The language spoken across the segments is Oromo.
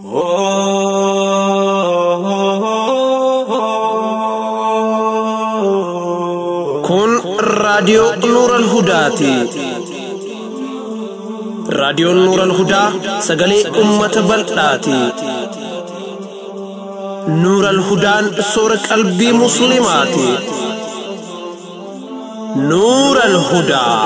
Kun raadiyoo Nuuran Hudaati. Raadiyoon Nuuran Hudaa sagalee uummata bal'aati. Nuuran Hudaan soora qalbii Musliimaati. Nuuran Hudaa.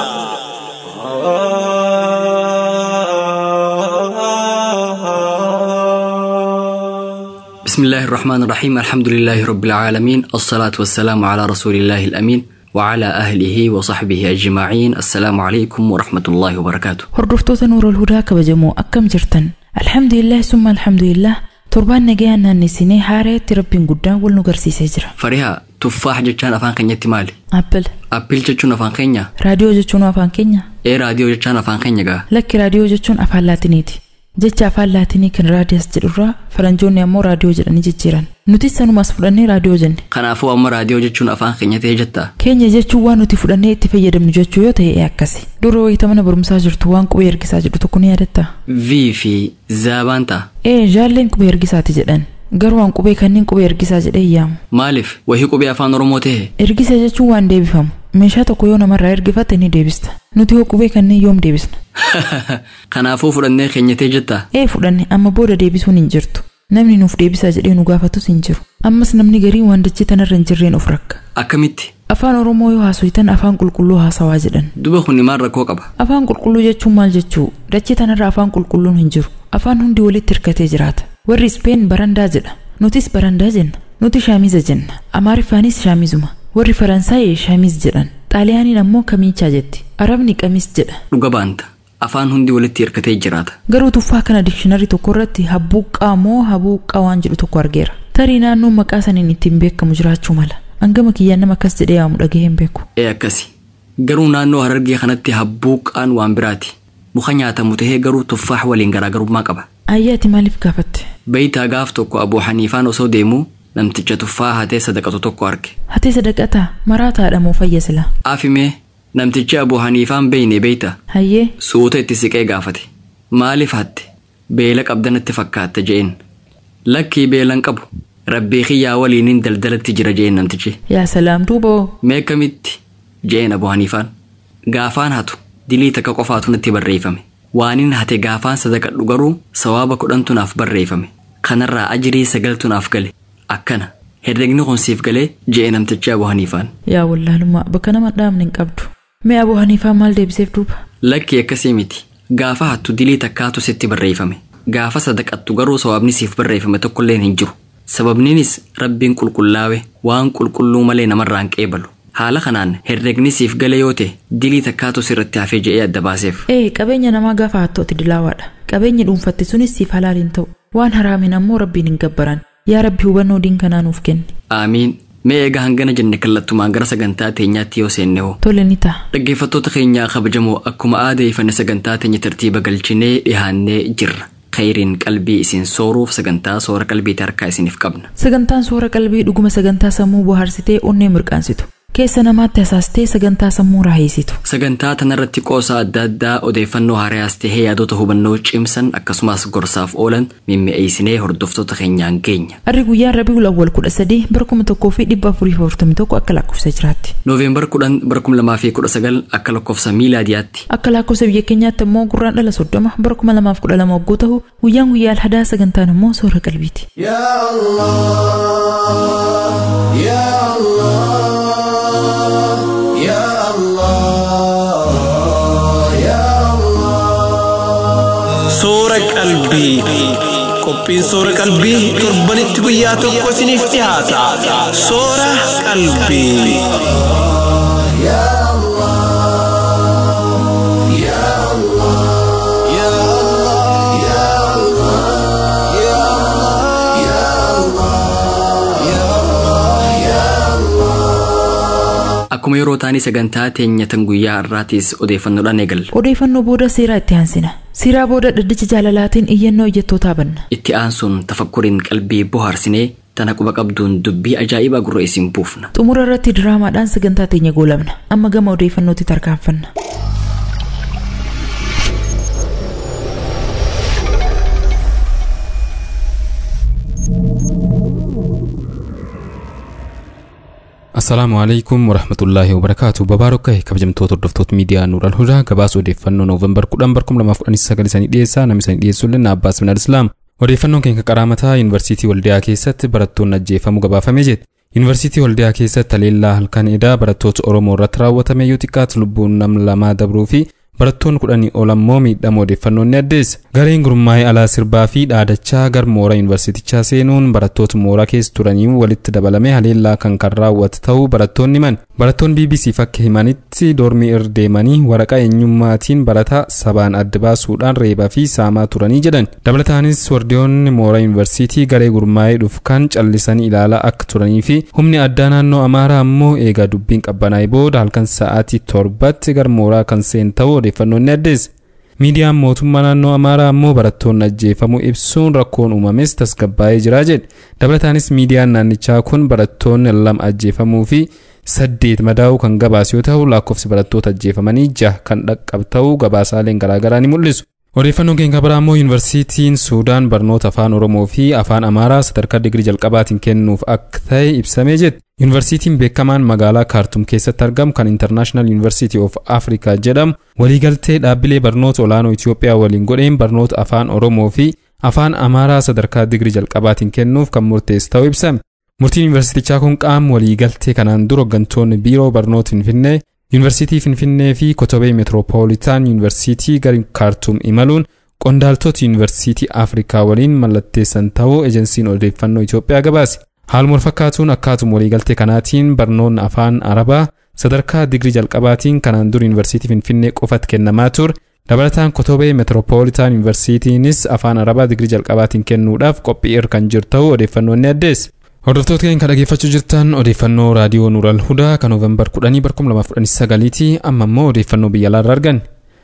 بسم الله الرحمن الرحيم الحمد لله رب العالمين الصلاة والسلام على رسول الله الأمين وعلى أهله وصحبه أجمعين السلام عليكم ورحمة الله وبركاته Hordoftoota Nuurul Hudaa kabajamoo akkam jirtan? Alhamdulillah summa alhamdulillah torbaan nagayaan naannessinee haareetti rabbiin guddaan wal nu garsiisee jira. فريها تفاح جتشان أفان كنيتي مالي Appil أبيل جتشون أفان كنيا raadiyoo jechuun afaan keenya إيه راديو جتشان أفان كنيا غا lakki raadiyoo jechuun afaan laatiniiti. Jecha afaan laatinii kan raadiyas jedhurraa faranjoonni ammoo raadiyoo jedhanii jijjiiran. Nutis sanumaas fudhannee raadiyoo jenne. kanaafuu amma raadiyoo jechuun afaan keenya ta'ee jetta Keenya jechuun waan nuti fudhannee itti fayyadamnu jechuu yoo ta'e akkasi. Dura wayita mana barumsaa jirtu waan qubee ergisaa jedhu tokko ni yaadatta. v fi zaabaan ta'a Ee jaalleen qubee ergisaati jedhan. Garuu waan qubee kanneen qubee ergisaa jedhee yaamu. maaliif wahii qubee afaan oromoo ta'e Ergisa jechuun waan deebifamu. Meeshaa tokko yoo namarraa ergifatte ni deebista. Nuti hoo qubee kanneen yoom deebisna? kanaafuu fudhannee keenya ta'ee jetta Ee fudhanne amma booda deebisuun hin jirtu. Namni nuuf deebisaa jedhee nu gaafatus hin jiru. Ammas namni gariin waan dachee tanarra hin jirreen of rakka. akkamitti Afaan Oromoo yoo haasoftan afaan qulqulluu haasawaa jedhan. duba kun maal rakkoo qaba Afaan qulqulluu jechuun maal jechuu? Dachee tanarra afaan qulqulluun hin jiru. Afaan hundi walitti hirkatee jiraata. Warri Ispeen barandaa jedha. Nutis barandaa jenna. Nuti shaamiza jenna. Amaariffaanis shaamizuma. Warri Faransaayee shaamiz jedhan. Xaaliyaaniin ammoo kamiichaa jetti. Arabni qamis jedha. dhuga baanta afaan hundi walitti hirkatee jiraata Garuu tuffaa kana dikshinari tokko irratti habbuuqqaa moo habuuqqaa waan jedhu tokko argeera. Tarii naannoon maqaa saniin ittiin beekamu jiraachuu mala. Hangama kiyyaan nama akkas jedhee yaamu dhagahee hin beeku. ee akkasi garuu naannoo harargee kanatti habbuuqqaan waan biraati muka nyaatamu tahee garuu tuffaax waliin garaagarummaa qaba Ayyaati maaliif gaafatte? beeytaa gaaf tokko abuu haniifaan osoo deemuu namticha tuffaa hatee sadaqatu tokko arge Hatee sadaqataa maraataadha moo fayya sila? afimee namtichi abuu haniifaan beeyne beeyta Hayyee suuta itti siqee gaafate maaliif hatte beela qabdanatti fakkaatte je'een lakkii beelan qabu rabbii kiyyaa waliiniin daldalatti jira je'een namtichi yaa salaam duuboo. mee kamitti je'een abuu haniifaan gaafaan hatu dilii takka qofaatu natti barreeffame waanin hate gaafaan sadaqadhu garuu sawaaba kudhantu naaf barreeffame kanarraa ajirii sagaltu naaf gale akkana herregni kun siif galee je'e namtichi abuu haniifaan Yaa wallaalummaa bakka nama dhaabne hin qabdu. Mee abuu haniifaa maal deebiseef duuba? Lakki akkasii miti. Gaafa hattu dilii takkaatu sitti barreeffame. Gaafa sadaqattu garuu sawaabni siif barreeffame tokkollee hin jiru. Sababniinis rabbiin qulqullaawe waan qulqulluu malee namarraa hin qeebalu. Haala kanaan herregni siif gale yoo ta'e dilii takkaatu sirratti hafee je'ee adda baaseef. Ee qabeenya namaa gaafa hattooti dilaawaadha. Qabeenyi dhuunfatte sunis siif halaal hin ta'u. Waan haraamin ammoo rabbiin hin gabbaran. Yaa rabbi hubannoo diin kanaa nuuf kenni. Aamiin. Mee egaa hangana jenne kallattumaan gara sagantaa teenyaatti yoo seenne hoo. Tole ni ta'a. Dhaggeeffattoota keenyaa kabajamoo akkuma aadeeffanne sagantaa teenya tartiiba galchinee dhihaannee jirra. Khayriin qalbii isin sooruuf sagantaa soora qalbiitti harkaa isiniif qabna. Sagantaan soora qalbii dhuguma sagantaa sammuu bohaarsitee onnee mirqaansitu. Keessa namaatti hasaastee sagantaa sammuu raaheessitu. Sagantaa tanarratti qoosaa adda addaa odeeffannoo haaraas tahee yaadota hubannoo cimsan akkasumas gorsaaf oolan mimmi'eessinee hordoftoota keenyaan geenya. Arri guyyaan Rabiul Awwal kudha sadii bara kuma tokkoo fi dhibba afurii fi afurtamii tokko akka lakkoofsa jiraatti. Nooveembar kudhan bara kuma lamaa fi kudha sagal akka lakkoofsa miilaadiyaatti. Akka lakkoofsa biyya keenyaatti immoo gurraan dhala soddoma bara kuma lamaaf kudha lama waggoo ta'u guyyaan guyyaa alhadaa sagantaan immoo soora qalbiiti. يا الله يا الله يا الله يا الله Soora qalbii. Qophiin soora qalbii torbanitti guyyaa tokko isiniif dhiyaata. Soora qalbii. يا الله يا الله يا الله يا الله يا الله يا الله يا الله Akkuma yeroo taanii sagantaa teenya tan guyyaa har'aatis odeeffannoodhaan eegalla. Odeeffannoo booda seeraa itti aansina. Seeraa booda dhaddacha jaalalaatiin iyyannoo ijjattootaa banna. Itti aansuun tafakkuriin qalbii bohaarsinee tana quba qabduun dubbii ajaa'ibaa gurra isin buufna. Xumura irratti diraamaadhaan sagantaa teenya goolabna. Amma gama odeeffannootti tarkaanfanna. Assalaamu alaikum warahmatullaahi wabarakaatu. Babaarokka kabajamtoota hordoftoota miidiyaa Nuural Hudaa gabaasa odeeffannoo Noovembar 10 2019 isanii dhiyeessaa namni isanii dhiyeessu illee Abbaas Minal Islaam. Odeeffannoon keenya qaraamataa Yuunivarsiitii Waldiyaa keessatti barattoonni ajjeefamuu gabaafamee jedhe. Yuunivarsiitii Waldiyaa keessatti haleellaa halkan edaa barattoota Oromoo irratti raawwatame yoo xiqqaatu lubbuun nam lamaa dabruu fi barattoonni kudhanii ol ammoo miidhama odeeffannoon ni addeessa. Gareen gurmaa'ee alaa sirbaa fi dhaadachaa gar mooraa yuunivarsiitichaa seenuun barattoota mooraa keessa turanii walitti dabalamee haleellaa kan kan raawwate ta'uu barattoonni himan. Barattoonni BBC fakka himanitti doormii irra deemanii waraqaa eenyummaatiin barataa sabaan adda baasuudhaan reebaa fi saamaa turanii jedhan. Dabalataanis wardiyoonni mooraa yuunivarsiitii garee gurmaa'ee dhufu kan callisanii ilaalaa akka turanii fi humni addaa naannoo Amaaraa ammoo eegaa dubbiin qabbanaa'ee booda halkan sa'aatii torbatti gar mooraa kan seen ta'uu odeeffannoon ni addeessa. Miidiyaan mootummaa naannoo Amaaraa ammoo barattoonni ajjeefamuu ibsuun rakkoon uumames tasgabbaa'ee jira jedhe. Dabalataanis miidiyaan naannichaa kun barattoonni lama ajjeefamuu fi saddeet madaa'uu kan gabaasu yoo ta'u lakkoofsi barattoota ajjeefamanii jaha kan dhaqqabu ta'uu gabaasaaleen garaagaraa ni mul'isu. Odeeffannoon keenya biraa immoo yuunivarsiitiin Suudaan barnoota afaan Oromoo fi afaan Amaaraa sadarkaa digirii jalqabaatiin kennuuf akka ta'e ibsamee jedhe. Yuunivarsiitiin beekamaan magaalaa Kaartum keessatti argamu kan International University of Africa jedhamu waliigaltee dhaabbilee barnoota olaanoo Itoophiyaa waliin godheen barnoota afaan Oromoo fi afaan Amaaraa sadarkaa digirii jalqabaatiin kennuuf kan murteesse ta'uu ibsame. Murtiin yuunivarsiitichaa kun qaama waliigaltee kanaan dura hooggantoonni biiroo barnoota Finfinnee Yuunivarsiitii Finfinnee fi Kotobee Meetiroopoolitaan Yuunivarsiitii gara Kaartum imaluun qondaaltota Yuunivarsiitii Afrikaa waliin mallatteessan ta'uu ejensiin odeeffannoo Itoophiyaa gabaase. Haaluma fakkaatuun akkaatuma waliigaltee kanaatiin barnoonni afaan Arabaa sadarkaa digirii jalqabaatiin kanaan dura Yuunivarsiitii Finfinnee qofatti kennamaa ture. Dabalataan Kotobee Meetiroopoolitaan Yuunivarsiitiinis afaan Arabaa digirii jalqabaatiin kennuudhaaf qophii irra kan jiru ta'uu odeeffannoon ni addeesse. Hordoftoota keenya dhaggeeffachuu jirtan odeeffannoo raadiyoo Nuural Hudaa kan Noovembar 10 2019 ti amma immoo odeeffannoo biyya alaarraa arganne.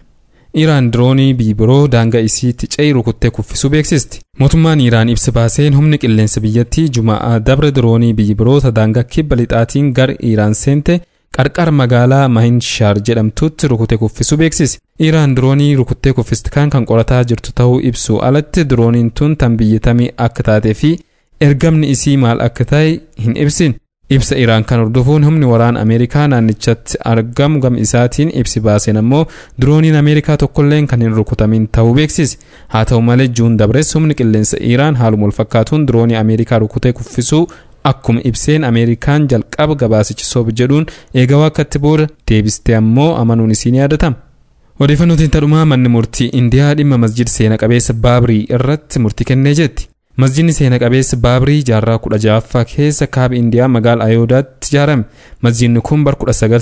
Iraan diroonii biyyi biroo daangaa isiitti ce'ii rukuttee kuffisuu beeksisti. Mootummaan Iraan ibsa baaseen humni qilleensa biyyattii Juma'aa dabre diroonii biyyi biroota daangaa kibba lixaatiin gara Iraan seente qarqara magaalaa Mahinshaar jedhamtutti rukutee kuffisuu beeksise. Iraan diroonii rukuttee kuffiste kan kan qorataa jirtu ta'uu ibsu alatti dirooniin tun tan biyyatamii akka taatee fi ergamni isii maal akka ta'e hin ibsin. Ibsa Iraan kan hordofuun humni waraana Ameerikaa naannichatti argamu gam isaatiin ibsi baaseen ammoo dirooniin Ameerikaa tokkolleen kan hin rukutamin ta'uu beeksise. Haa ta'u malee juun dabres humni qilleensa Iraan haaluma wal fakkaatuun diroonii Ameerikaa rukutee kuffisuu akkuma ibseen Ameerikaan jalqaba gabaasichi soob jedhuun eegawaa akkatti booda deebiste ammoo amanuun isii ni yaadatama. Odeeffannootiin tadhumaa manni murtii Indiyaa dhimma masjid seena qabeessa Baabrii irratti murtii kennee jetti. Masjidni seena qabeessa Baabrii jaarraa kudha ja'affaa keessa kaaba Indiyaa magaala Ayoodaatti ijaarame. Masjidni kun bara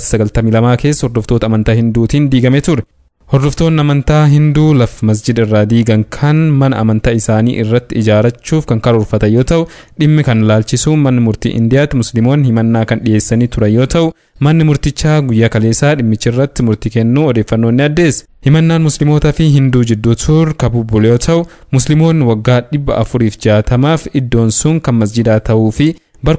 1992 keessa hordoftoota amantaa Hinduutiin diigame ture. Hordoftoonni amantaa Hinduu lafa masjida irraa diigan kan mana amantaa isaanii irratti ijaarachuuf kan karoorfatan yoo ta'u, dhimmi kan ilaalchisuun manni murtii Indiyaatti musliimoonni himannaa kan dhiyeessanii turan yoo ta'u, manni murtichaa guyyaa kaleessaa dhimmicha irratti murtii kennuu odeeffannoon ni addeessa. Himannaan musliimoota fi Hinduu jidduu ture kan bubbule yoo ta'u, musliimoonni waggaa dhibba afuriif jaatamaaf iddoon sun kan masjidaa ta'uu fi bara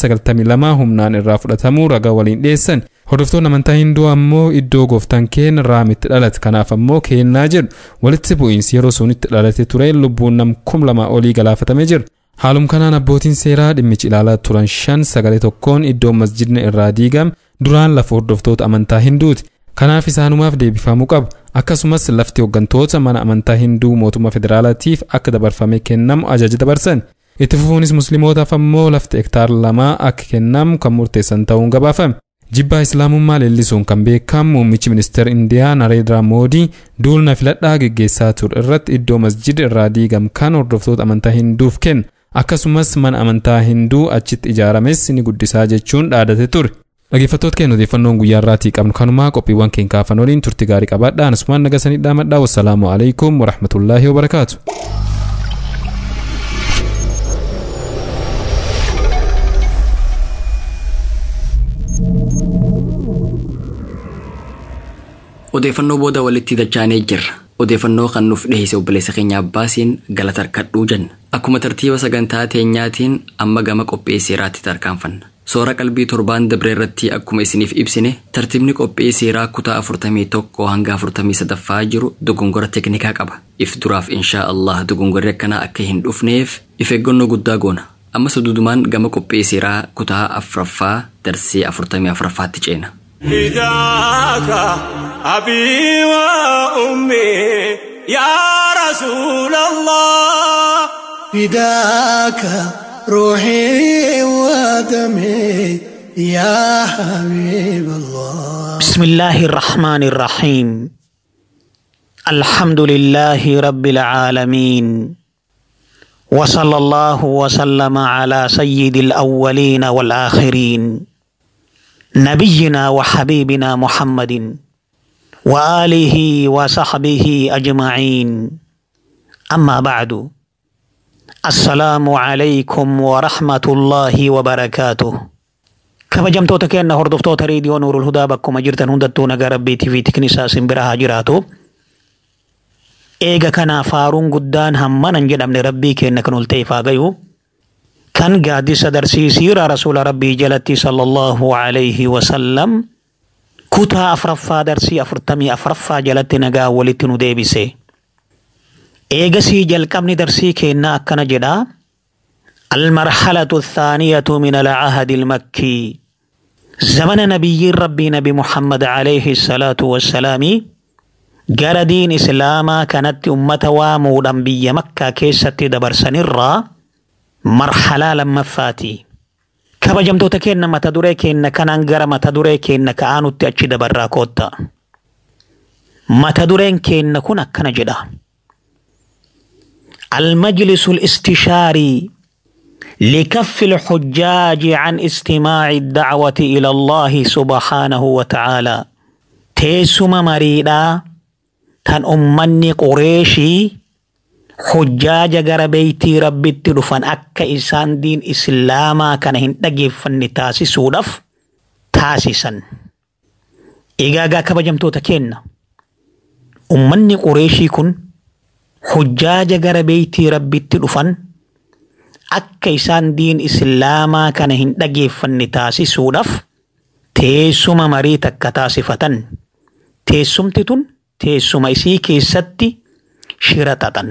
1992 humnaan irraa fudhatamuu ragaa waliin dhiyeessan. Hordoftoonni amantaa Hinduu ammoo iddoo gooftaan keenya raamitti dhalate kanaaf ammoo kennaa jedhu walitti bu'iinsi yeroo sunitti dhalate ture lubbuun nam kum lama olii galaafatamee jira. Haalum kanaan abbootiin seeraa dhimmichi ilaalaa turan shan sagalee tokkoon iddoo masjidni irraa diigame duraan lafa hordoftoota amantaa Hinduuti. Kanaaf isaanumaaf deebifamuu qaba. Akkasumas lafti hooggantoota mana amantaa Hinduu mootummaa federaalaatiif akka dabarfamee kennamu ajaja dabarsan. Itti fufuunis musliimootaaf ammoo lafti hektaar lamaa akka kennamu kan murteessan ta'uun gabaafame. Jibbaa Islaamummaa leellisuun kan beekamu muummichi ministeera Indiyaa Nareedraa Moodii duulna filadhaa geggeessaa ture irratti iddoo masjida irraa diigame kan hordoftoota amantaa Hinduuf kenna. Akkasumas mana amantaa Hinduu achitti ijaarames ni guddisaa jechuun dhaadate ture. Dhaggeeffattoota keenya odeeffannoon guyyaa irraatii qabnu kanumaa qophiiwwan keenya kaafan waliin turti gaarii qabaadhaa. Asumaan nagasanii dhaamadhaa. Wassalaamu alaikum warahmatullaahi wabarakaatu. Odeeffannoo booda walitti dachaanee jirra. Odeeffannoo kan nuuf dhiheesse obboleessa keenya Abbaasiin galata harkadhuu jenna. Akkuma tartiiba sagantaa teenyaatiin amma gama qophii seeraatti tarkaanfanna. Soora qalbii torbaan dabree irratti akkuma isiniif ibsine tartiibni qophii seeraa kutaa 41 hanga 43 jiru dogongora teknikaa qaba. If duraaf inshaa Allah dogongorri akkanaa akka hin dhufneef if eeggannoo guddaa goona. Amma suduudumaan gama qophee seeraa kutaa afuraffaa darsee afurtamii afuraffaatti ceena. فداك أبي وأمي يا رسول الله فداك روحي ودمي يا حبيب الله بسم الله الرحمن الرحيم الحمد لله رب العالمين وصلى الله وسلم على سيد الأولين والآخرين نبينا وحبيبنا محمد وآله وصحبه أجمعين أما بعد السلام عليكم ورحمة الله وبركاته kabajamtoota keenya hordoftoota reediyoo nuurul hudaa bakkuma jirtan hundattuu nagaa rabbiitii fi tiknisaa simbira haa jiraatu. Eega kanaaf faaruun guddaan hammanan jedhamne rabbii keenya kan ol ta'eef haa gayu. Kan gaaddisa darsiisiira rasuula rabbii jalatti sallallahu alayhi wasallam kutaa afuraffaa darsii afurtamii afuraffaa jalatti nagaa walitti nu deebise. Eegasii jalqabni darsii keenyaa akkana jedhaa. المرحلة الثانية من العهد المكي زمن نبي ربي نبي محمد عليه الصلاة والسلام جرى دين إسلاما كانت أمة وامودا بي مكة كيسة دبر سنرا مرحلة لما فاتي kabajamtoota keenya mata duree keenya kanaan gara mata duree keenya ka'aanutti achi dabarraa kootta mata dureen keenya kun akkana jedha المجلس الاستشاري لكف الحجاج عن استماع الدعوة إلى الله سبحانه وتعالى تيسم مريدا تن أمني قريشي حجاج غر بيتي ربي تلفن أكا إسان دين إسلاما كان هندقي فن تاسي سودف تاسسا إيغاغا كبجمتو تكين أمني قريشي كن حجاج غر بيتي ربي تلفن akka isaan diin islaamaa kana hin dhageeffanne taasisuudhaaf teessuma marii takka taasifatan. Teessumti tun teessuma isii keessatti shira xaxan.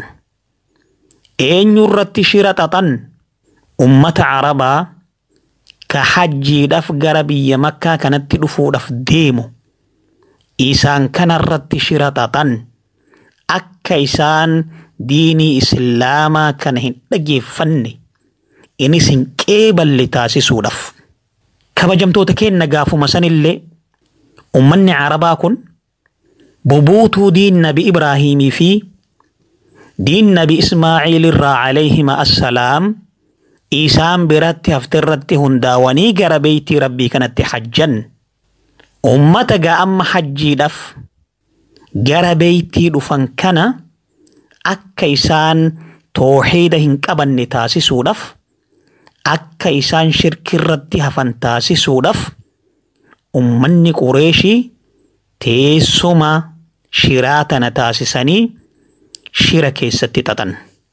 Eenyu irratti shira xaxan? Ummata Arabaa ka hajjiidhaaf gara biyya makkaa kanatti dhufuudhaaf deemu. Isaan kanarratti shira xaxan. Akka isaan diinii islaamaa kana hin dhageeffanne. innis hin qeeballe taasisuudhaaf. Kabajamtoota keenya gaafuma sanillee ummanni Arabaa kun bubuutuu diin nabi Ibraahimii fi diin nabi Ismaaciil irraa alayhima assalaam isaan biratti haftirratti hundaawanii gara beeytii rabbii kanatti hajjan. Ummata ga'amma hajjiidhaaf gara beeytii dhufan kana akka isaan tooxiida hin qabanne taasisuudhaaf akka isaan shirkirratti hafan taasisuudhaaf ummanni qureeshii teessuma shiraa tana taasisanii shira keessatti xaxan.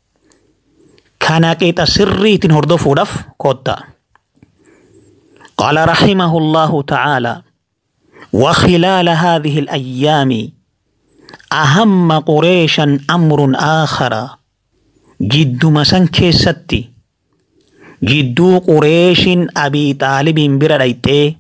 Kana qixa sirriitiin hordofuudhaaf kottaa. قال رحمه الله تعالى وخلال هذه الأيام أهم قريشا أمر آخر جد مسن كيستي jidduu qureeshin abii xaalibiin bira dhayxee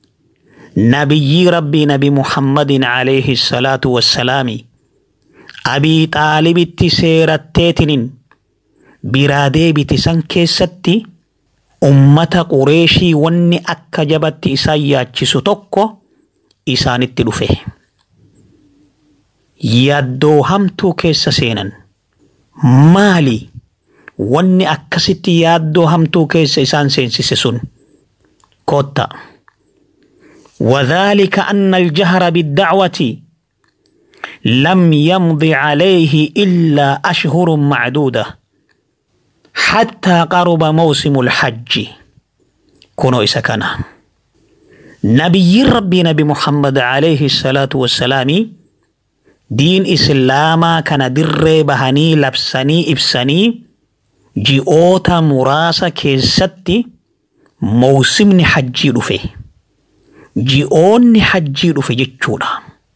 nabiyyi rabbii nabi muhammadin alayhi salaatu wassalaami abii xaalibitti seeratteetinin biraa deebiti san keessatti ummata qureeshii wanni akka jabatti isaan yaachisu tokko isaanitti dhufe. Yaddoo hamtuu keessa seenan maali? wanni akkasitti yaaddoo hamtuu keessa isaan seensise sun kotta وذلك أن الجهر بالدعوة لم يمض عليه إلا أشهر معدودة حتى قرب موسم الحج كونوا إسكنا نبي ربي نبي محمد عليه الصلاة والسلام دين إسلاما كان در بهني لبسني إبسني ji'oota muraasa keessatti mawsimni hajjii dhufe ji'oonni hajjii dhufe jechuudha.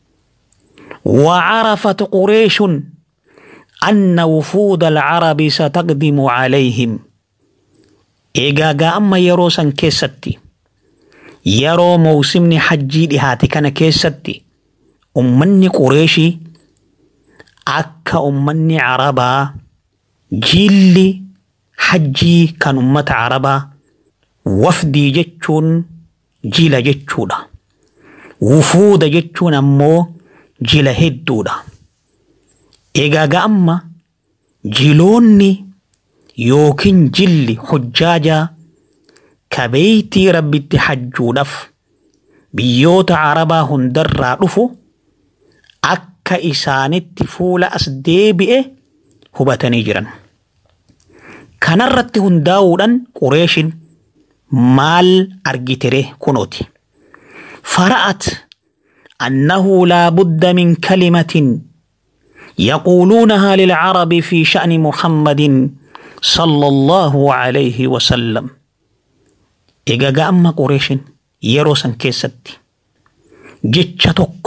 وعرفت قريش أن وفود العرب ستقدم عليهم eegaa gaa amma yeroo san keessatti yeroo mawsimni hajjii dhihaate kana keessatti ummanni qureeshii akka ummanni arabaa jiilli hajjii kan ummata arabaa wafdii jechuun jila jechuudha. Wufuuda jechuun ammoo jila hedduudha. Egaa ga'amma jiloonni yookiin jilli hojjaajaa ka beeytii rabbitti hajjuudhaaf biyyoota arabaa hundarraa dhufu akka isaanitti fuula as deebi'e hubatanii jiran. Kanarratti hundaa'uudhaan qureeshin maal argitere kunooti. فرأت أنه لا بد من كلمة يقولونها للعرب في شأن محمد صلى الله عليه وسلم إيجا أما قريش يروسا كيستي جتشتك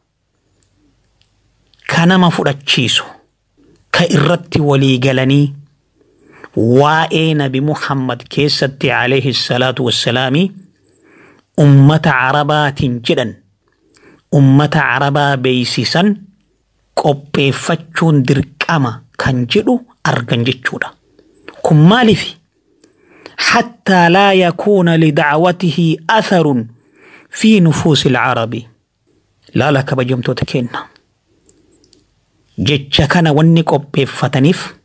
كان ما فراتشيسو كإرتي ولي قلني وائين بمحمد كيستي عليه الصلاة والسلام ummata carabaatiin jedhan ummata carabaa beeysisan qopheeffachuun dirqama kan jedhu argan jechuudha. Kun maaliif? حتى لا يكون لدعوته أثر في نفوس العرب لا لك بجمتو تكينا جتش كان وني قبفتنيف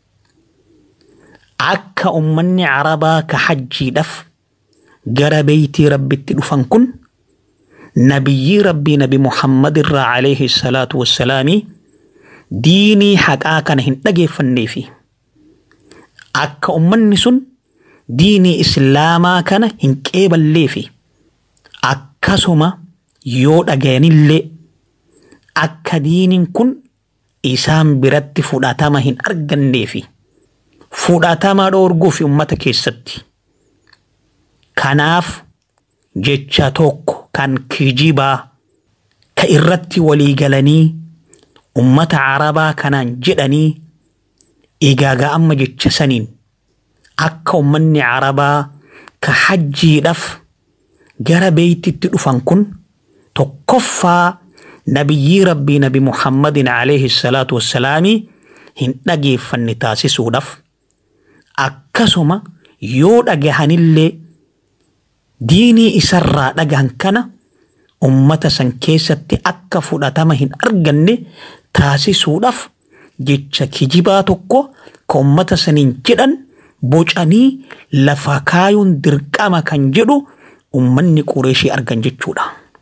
أكا أمني عربا كحجي دف gara beeytii rabbitti dhufan kun nabiyyii rabbii nabi muhammad irraa alayhi salaatu wassalaami diinii haqaa kana hin dhageeffanneefi akka ummanni sun diinii islaamaa kana hin qeeballeefi akkasuma yoo dhagayanillee akka diiniin kun isaan biratti fudhatama hin arganneefi fudhatama dhoorguufi ummata keessatti Kanaaf jecha tokko kan kijibaa ka irratti walii galanii ummata arabaa kanaan jedhanii egaa amma jecha saniin akka ummanni arabaa ka hajjiidhaaf gara beeytitti dhufan kun tokkoffaa nabiyyii rabbii nabi muhammadin alayhi salaatu wassalaami hin dhageeffanne taasisuudhaaf akkasuma yoo dhagahanillee diinii isarraa dhagahan kana ummata san keessatti akka fudhatama hin arganne taasisuudhaaf jecha kijibaa tokko ka ummata saniin jedhan bocanii lafa kaayuun dirqama kan jedhu ummanni qureeshii argan jechuudha.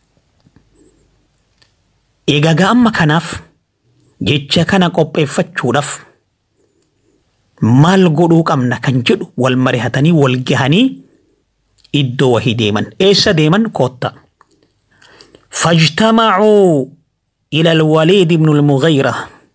Egaa amma kanaaf jecha kana qopheeffachuudhaaf maal godhuu qabna kan jedhu wal marihatanii wal gahanii iddoo wahii deeman eessa deeman kootta فاجتمعوا إلى الوليد بن المغيرة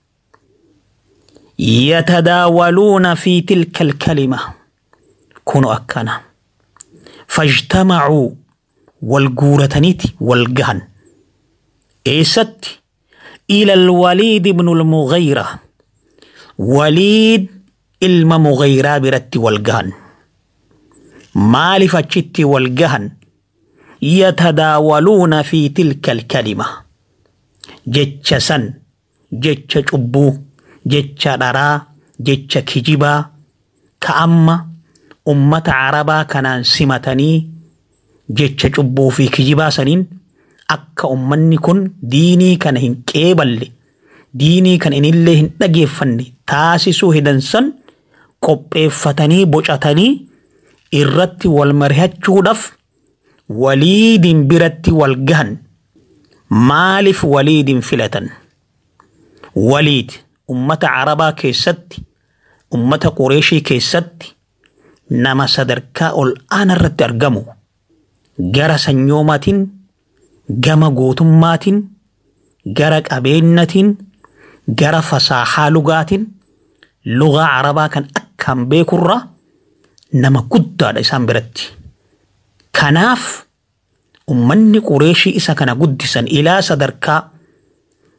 يتداولون في تلك الكلمة كونوا أكنا فاجتمعوا والجورتنيت والجهن إيست إلى الوليد بن المغيرة وليد ilma mugayraa biratti wal gahan maaliif achitti wal gahan yatadaawaluuna fi tilka alkalima jecha san jecha cubbuu jecha dharaa jecha kijibaa ka amma ummata arabaa kanaan simatanii jecha cubbuu fi kijibaa saniin akka ummanni kun diinii kana hin qeeballe diinii kana inillee hin dhageeffanne taasisuu hidansan qopheeffatanii bocatanii irratti wal mari'achuudhaaf waliidin biratti wal gahan maaliif waliidin filatan waliid ummata arabaa keessatti ummata qureeshii keessatti nama sadarkaa ol aanaa irratti argamu gara sanyoomaatiin gama gootummaatiin gara qabeenyatiin gara fasaahaa lugaatiin lugaa arabaa kan akkaan beekurra nama guddaadha isaan biratti. Kanaaf ummanni qureeshii isa kana guddisan ilaa sadarkaa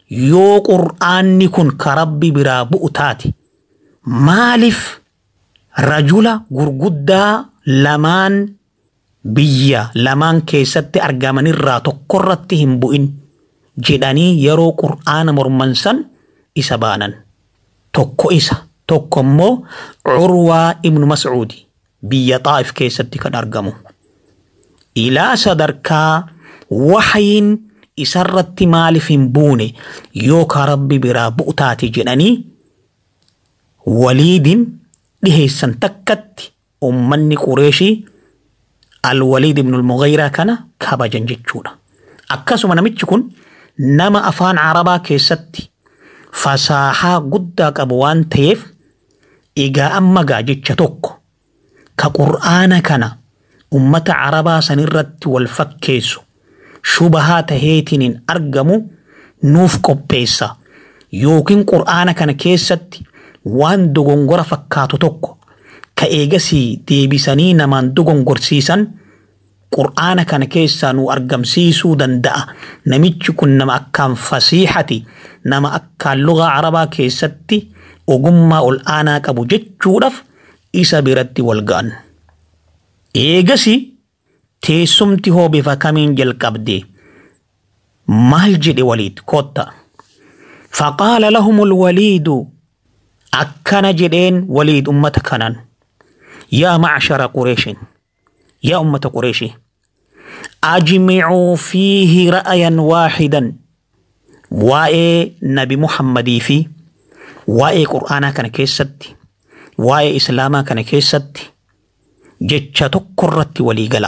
yoo qur'aanni kun ka rabbi biraa bu'u taate maaliif rajula gurguddaa lamaan biyya lamaan keessatti argamanirraa tokkorratti hin bu'in jedhanii yeroo qur'aana morman san isa baanan tokko isa tokko immoo curwaa ibnu mascuudi biyya xaa'if keessatti kan argamu ilaa sadarkaa waxyiin isarratti maaliif hin buune yookaan rabbi biraa bu'utaati jedhanii waliidin dhiheessan takkatti ummanni qureeshii alwaliid ibnu almughayraa kana kabajan jechuudha akkasuma namichi kun nama afaan arabaa keessatti fasaahaa guddaa qabu waan ta'eef egaa amma gaa jecha tokko ka qur'aana kana ummata arabaa sanirratti wal fakkeessu shubahaa taheetiin argamu nuuf qopheessa yookiin qur'aana kana keessatti waan dogongora fakkaatu tokko ka eegasii deebisanii namaan dogongorsiisan qur'aana kana keessaa nu argamsiisuu danda'a namichi kun nama akkaan fasiihati nama akkaan lugaa arabaa keessatti ogummaa ol aanaa qabu jechuudhaaf isa biratti wal ga'an. Eegasi teessumti hoo bifa kamiin jalqabde maal jedhe waliid kotta. فقال لهم الوليد akkana jedheen waliid ummata kanaan yaa macshara qureeshin yaa ummata qureeshi ajmicuu fiihi ra'ayan waaxidan waa'ee nabi muhammadii fi waa'ee qur'aanaa kana keessatti waa'ee islaamaa kana keessatti jecha tokkorratti walii gala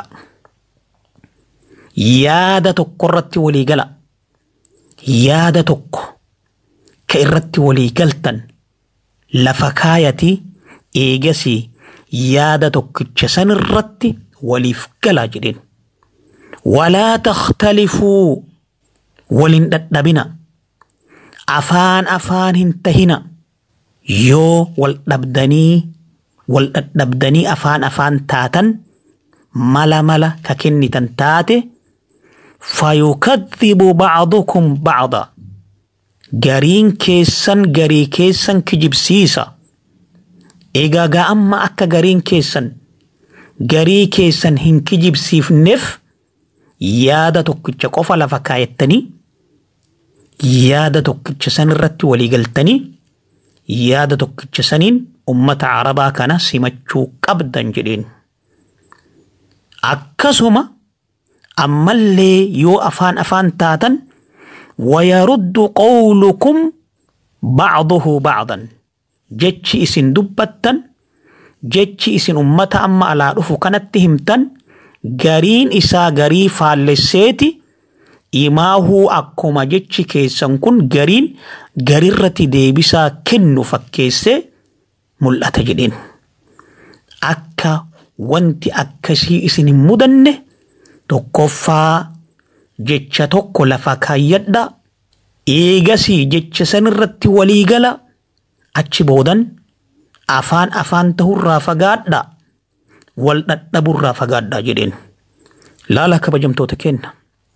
yaada tokkorratti walii gala yaada tokko ka irratti walii galtan lafa kaayati eegasii yaada tokkicha san irratti waliif galaa jedheen. Walaa takhtalifuu walin dhadhabina. Afaan afaan hin tahina. Yoo wal dhabdanii wal dhadhabdanii afaan afaan taatan mala mala ka kennitan taate fayukadhibu ba'dukum ba'da. gariin keessan garii keessan kijibsiisa. Egaa gaa amma akka gariin keessan garii keessan hin kijibsiifneef yaada tokkicha qofa lafa kaayattanii yaada tokkicha san irratti walii galtanii yaada tokkicha saniin ummata arabaa kana simachuu qabdan jedheen. Akkasuma ammallee yoo afaan afaan taatan ويرد قولكم بعضه بعضا جتش اسن دبتا جتش اسن أمتا أما على رفو كانت همتا غرين إسا غري فالسيتي إماهو أكما جتش كيسان كن غرين غريرة ديبسا كنو فكيسي ملأت جدين أكا وانتي أكسي اسن مدنه تقفا jecha tokko lafa kaayyadha eegasii jecha san irratti walii gala achi boodan afaan afaan tahurraa fagaadha wal dhadhaburraa fagaadha jedheen laala kabajamtoota kenna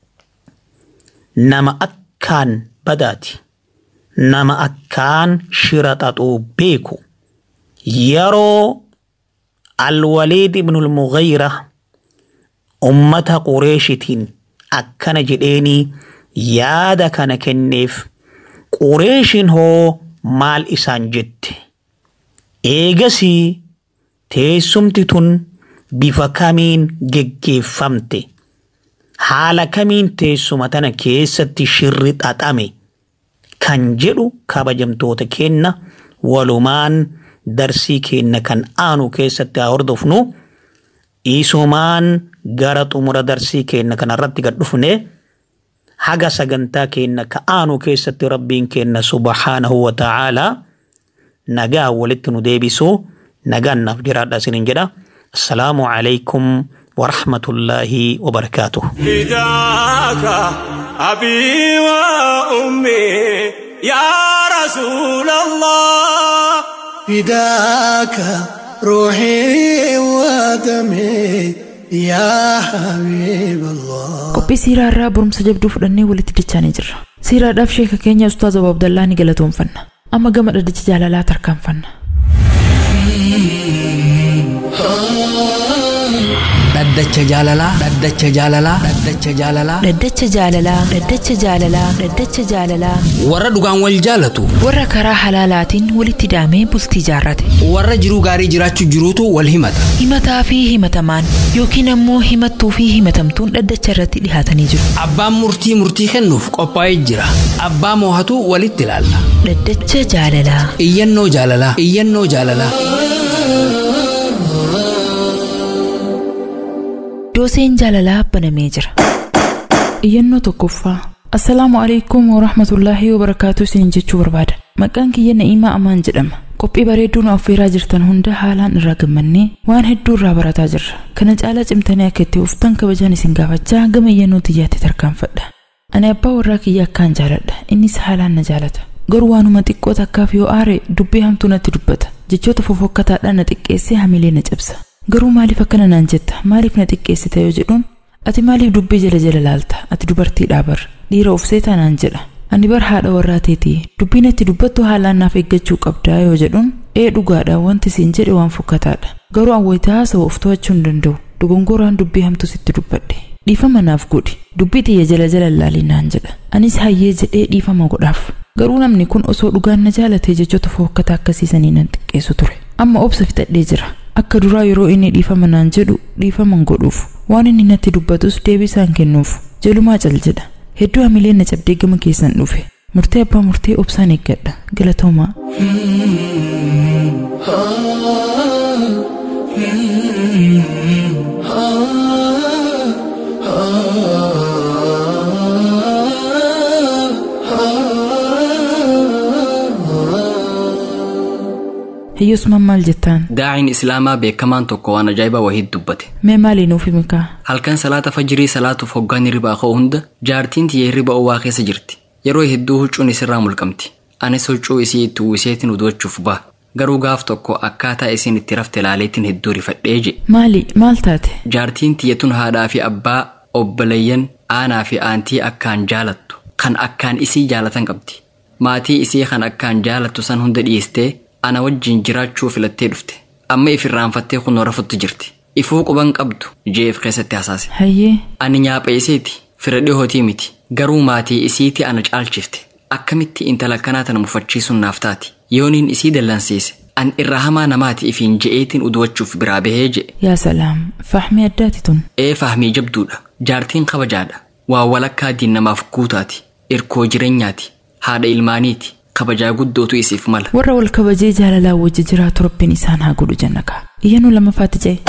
nama akkaan badaati nama akkaan shira xaxuu beeku yeroo alwaliid ibnul mughayra ummata qureeshitiin akkana jedheenii yaada kana kenneef qureeshin hoo maal isaan jette eegasii teessumti tun bifa kamiin geggeeffamte haala kamiin teessuma tana keessatti shirri xaxame kan jedhu kabajamtoota keenna walumaan darsii keenna kan aanu keessatti haa hordofnu isumaan gara xumura darsii keenna kanarratti gad dhufne haga sagantaa keenna ka aanu keessatti rabbiin keenna subhaanahu wa ta'aalaa nagaa walitti nu deebisu nagaan naaf jiraadha isinin jedha assalaamu alaykum warahmatullaahi wabarakaatuh فداك أبي وأمي يا رسول الله فداك روحي ودمي يا حبيب الله qophii siiraa irraa barumsa jabduu fudhannee walitti dachaanii jirra siiraadhaaf sheeka keenya ustaaz Abu Abdallaa ni galatoomfanna amma gama dhaddacha jaalalaa tarkaanfanna dhaddacha jaalalaa dhaddacha jaalalaa dhaddacha jaalalaa Dhaddacha jaalalaa Dhaddacha jaalalaa Dhaddacha jaalalaa warra dhugaan wal jaalatu warra karaa halaalaatiin walitti daamee bultii jaarrate warra jiruu gaarii jiraachuu jiruutu wal himata himataa fi himatamaan yookiin ammoo himattuu fi himatamtuun dhaddacha irratti dhihaatanii jiru abbaan murtii murtii kennuuf qophaa'ee jira abbaa moohatu walitti ilaalla Dhaddacha jaalalaa iyyannoo jaalalaa iyyannoo jaalalaa dooseen jaalalaa banamee jira iyyannoo tokkoffaa assalaamu alaikum warahmatullaahi wabarakaatu isin jechuu barbaada maqaan kiyya na'iimaa amaan jedhama qophii bareeduun affeeraa jirtan hunda haalaan irraa gammannee waan hedduu irraa barataa jirra kana caalaa cimtanii akka itti uftan kabajaan isin gaafachaa gama iyyannoo xiyyaatti tarkaanfadha ani abbaa warraa kiyya akkaan jaaladha innis haalaan na jaalata garuu waanuma xiqqoo takkaaf yoo aare dubbii hamtuu natti dubbata jechoota fofokkataadhaan na xiqqeessee hamilee na cabsa garuu maaliif akkana naan jetta maaliif na xiqqeessita yoo jedhuun ati maaliif dubbii jala jala laalta ati dubartiidhaa bar dhiira of seetaa naan jedha ani bar haadha warraa teetii dubbiin itti dubbattu haalaan naaf eeggachuu qabdaa yoo jedhuun ee dhugaadha wanti siin jedhe waan fokkataadha garuu awwayita haasawa of to'achuu hin danda'u dogongoraan dubbii hamtuu sitti dubbadhe dhiifama naaf godhi dubbii xiyya jala jala laalii naan jedha anis hayyee jedhee dhiifama godhaaf garuu namni kun osoo dhugaan na jaalatee jechoota fokkataa akkasiisanii nan xiqqeessu ture amma obsa fixadhee jira akka duraa yeroo inni dhiifama naan jedhu dhiifaman godhuuf waan inni natti dubbatus deebii isaan kennuuf jalumaa cal jedha hedduu hamileen na cabdee gama keessan dhufe murtee abbaa murtee obsaan eeggadha galatoomaa hiyyusmaan maal jettaan daa'iin islaamaa beekamaan tokko waan ajaa'ibaa wahiit dubbate mee maalii nuuf himikaa halkan salaata fajirii salaatuuf hoggaan hirribaa ka'u hunda jaartiin tiyya hirriba owwaa keessa jirti yeroo hedduu huccuun isirraa mulqamti anis huccuu isii itti uwwiseetiin uduwachuuf ba'a garuu gaaf tokko akkaataa isiin itti rafte laaleetiin hedduu rifadhee je maali maal taate jaartiin tiyyatun haadhaa fi abbaa obboleeyyan aanaa fi aantii akkaan jaalattu kan akkaan isii jaalatan qabdi maatii isii kan akkaan jaalattu san hunda dhiyeestee ana wajjin jiraachuu filattee dhufte amma if irraanfattee kunoo rafutti jirti ifuu quban qabdu jeef keessatti hasaase hayyee ani nyaapha isiiti fira dhihootii miti garuu maatii isiiti ana caalchifte akkamitti intala kanaa tana mufachiisuun naaf taati yooniin isii dallansiise an irra hamaa namaati ifiin je'eetiin uduwachuuf biraa bahee je'e yaa salaam fahmii addaati tun ee fahmii jabduudha jaartiin kabajaadha waa walakkaa diinnamaaf guutaati irkoo jireenyaati haadha ilmaaniiti kabajaa guddootu isiif mala warra wal kabajee jaalalaa wajji jiraatu rabbiin isaan haa godhu jannakaa iyyannoo lammaffaatti ce'e